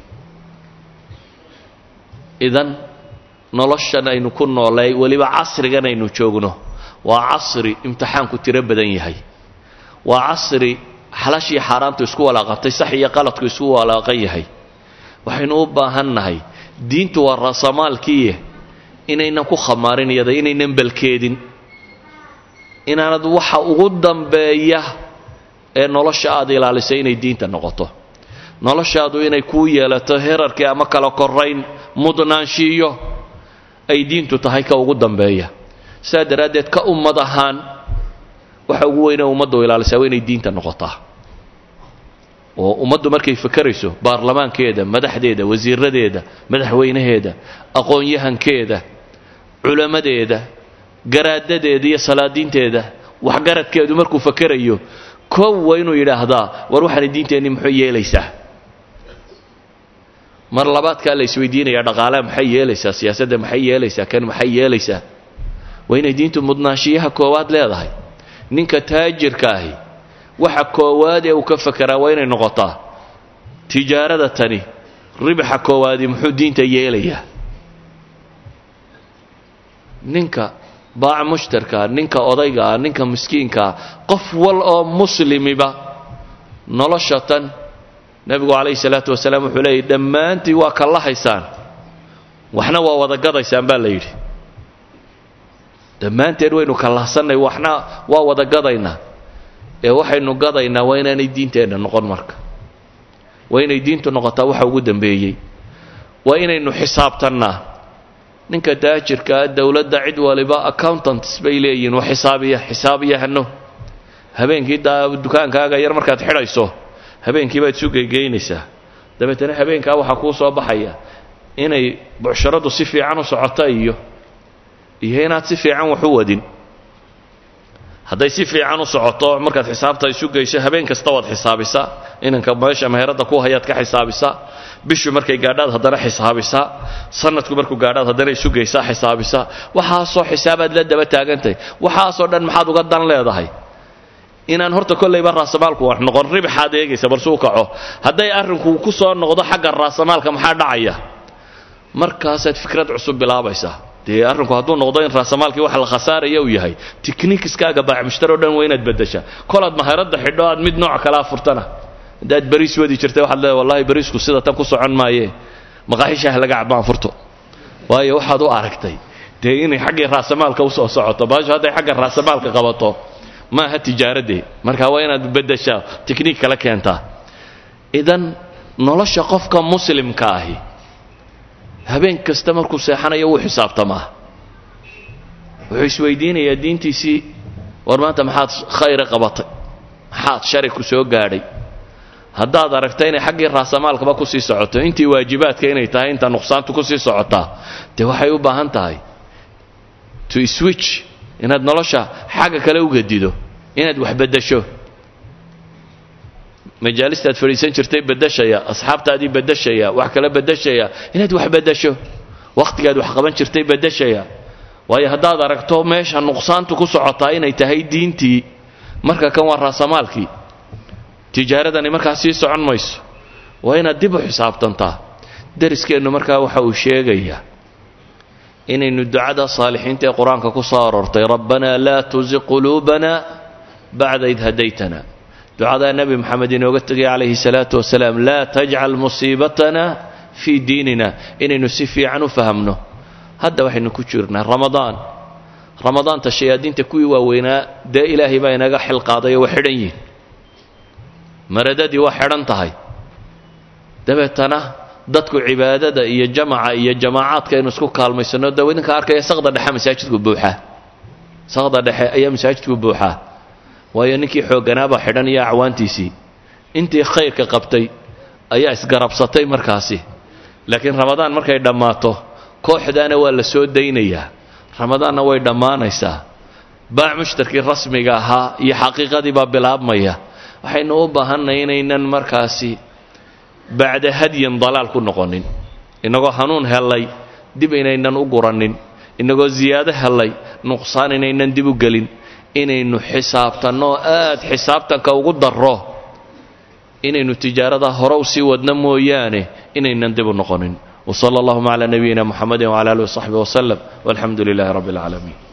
idan noloshan aynu ku noolay weliba casrigan aynu joogno waa casri imtixaanku tiro badan yahay waa casri xalaashii xaaraantu isku walaaqantay sax iyo qaladku isku walaaqan yahay waxaynu u baahan nahay diintu waa raasamaalkiiye inaynan ku khamaarin iyada inaynan balkeedin inaanad waxa ugu dambeeya ee nolosha aad ilaalisay inay diinta noqoto noloshaadu inay kuu yeelato herarkii ama kala korayn mudnaanshiiyo ay diintu tahay ka ugu dambeeya saa daraaddeed ka ummad ahaan waxa ugu weyne ummaddu ilaalisaa waa inay diinta noqotaa oo ummaddu markay fakerayso baarlamaankeeda madaxdeeda wasiiradeeda madaxweynaheeda aqoon-yahankeeda culammadeeda garaadadeeda iyo salaadiinteeda waxgaradkeedu markuu fakerayo kow waa inuu yidhaahdaa war waxaana diinteenni muxuu yeelaysaa mar labaadkaa la isweydiinaya dhaqaalaha maxay yeelaysaa siyaasadda maxay yeelaysaa kan maxay yeelaysaa waa inay diintu mudnaanshiyaha koowaad leedahay ninka taajirka ahi waxa koowaad ee uu ka fakeraa waa inay noqotaa tijaarada tani ribaxa koowaadi muxuu diinta yeelayaa ninka baaca mushtarkaa ninka odaygaa ninka miskiinkaa qof wal oo muslimiba nolosha tan nebigu calayhi salaatu wasalaam wuxuu leeyay dhammaantii waa kallahaysaan waxna waa wada gadaysaan baa la yidhi dhammaanteen waynu kallahsannay waxna waa wada gadaynaa ee waxaynu gadaynaa waa inaanay diinteenna noqon marka waa inay diintu noqotaa waxa ugu dambeeyey waa inaynu xisaabtannaa ninka taajirkaa dowladda cid waliba accountants bay leeyihin wa xisaabiya xisaabiyahano habeenkii daa dukaankaaga yar markaad xidhayso habeenkii baad isu geygeynaysaa dabeetana habeenkaa waxaa kuu soo baxaya inay bucsharadu si fiican u socota iyo iyo inaad si fiican wax u wadin hadday si fiican u socoto markaad xisaabta isu geyso habeen kasta waad xisaabisaa inanka meesha meherada ku hayaad ka xisaabisaa bishu markay gaadhaad haddana xisaabisaa sanadku markuu gaadhaad haddana isu geysaa xisaabisaa waxaasoo xisaabaad la daba taagantahay waxaasoo dhan maxaad uga dan leedahay inaan horta kollayba raasamaalku wax noqon ribxaad eegaysa balsuu kaco hadday arrinku ku soo noqdo xagga raasamaalka maxaa dhacaya markaasaad fikrad cusub bilaabaysaa dee arrinku hadduu noqdo in raasamaalkii wax la khasaaraya uu yahay tiknikiskaaga baacmushtar oo dhan waa inaad beddeshaa kolaad maharadda xidho aad mid nooc kalea furtana haddaad bariis wadi jirtay waxaad leedahay wallahi bariisku sida tan ku socon maaye maqaaxishaah laga cabaan furto waayo waxaad u aragtay dee inay xaggii raasamaalka usoo socoto baasho hadday xagga raasamaalka qabato maaha tijaaradee marka waa inaad beddeshaa tikniik kala keentaa idan nolosha qofka muslimka ahi habeen kasta markuu seexanayo wuu xisaabtamaa wuxuu isweydiinayaa diintiisii war maanta maxaad khayra qabatay maxaad shari ku soo gaadhay haddaad aragta inay xaggii raasamaalkaba kusii socoto intii waajibaadka inay tahay inta nuqsaantu kusii socotaa dee waxay u baahan tahay to switch inaad nolosha xagga kale u gedido inaad wax beddesho majaalistaad fadhiisan jirtay beddeshaya asxaabtaadii beddeshaya wax kala beddeshaya inaad wax beddesho wakhtigaad wax qaban jirtay beddeshaya waayo haddaad aragto meesha nuqsaantu ku socotaa inay tahay diintii marka kan waa raasamaalkii tijaaradani markaa sii socon mayso waa inaad dib u xisaabtantaa dariskeennu markaa waxa uu sheegayaa inaynu ducada saalixiinta ee qur-aanka ku soo aroortay rabbanaa laa tuziq quluubana bacda id hadaytana ducadaa nebi moxamed inooga tegay calayhi salaatu wasalaam laa tajcal musiibatana fii diinina inaynu si fiican u fahamno hadda waxaynu ku jirnaa ramadaan ramadaanta shayaadiinta kuwii waaweynaa dee ilaahay baa inaga xil qaadayo waa xidhan yihin maradadii waa xidhan tahay dabeetana dadku cibaadada iyo jamaca iyo jamaacaadka aynu isku kaalmaysano daw idinka arkaya saqda dhexe masaajidku buuxaa saqda dhexe ayaa masaajidku buuxaa waayo ninkii xoogganaabaa xidhan iyo acwaantiisii intii khayrka qabtay ayaa isgarabsatay markaasi laakiin ramadaan markay dhammaato kooxdaana waa la soo daynayaa ramadaanna way dhammaanaysaa baac mushtarkii rasmiga ahaa iyo xaqiiqadii baa bilaabmaya waxaynu u baahanay inaynan markaasi bacda hadyin dalaal ku noqonin innagoo hanuun hellay dib inaynan u guranin innagoo ziyaado hellay nuqsaan inaynan dib u gelin inaynu xisaabtanno aad xisaabtanka ugu darro inaynu tijaarada hore u sii wadno mooyaane inaynan dib u noqonin وصلى اللهم على نبينا محمد وعلى اله وصحبه وسلم والحمد لله رب العالمين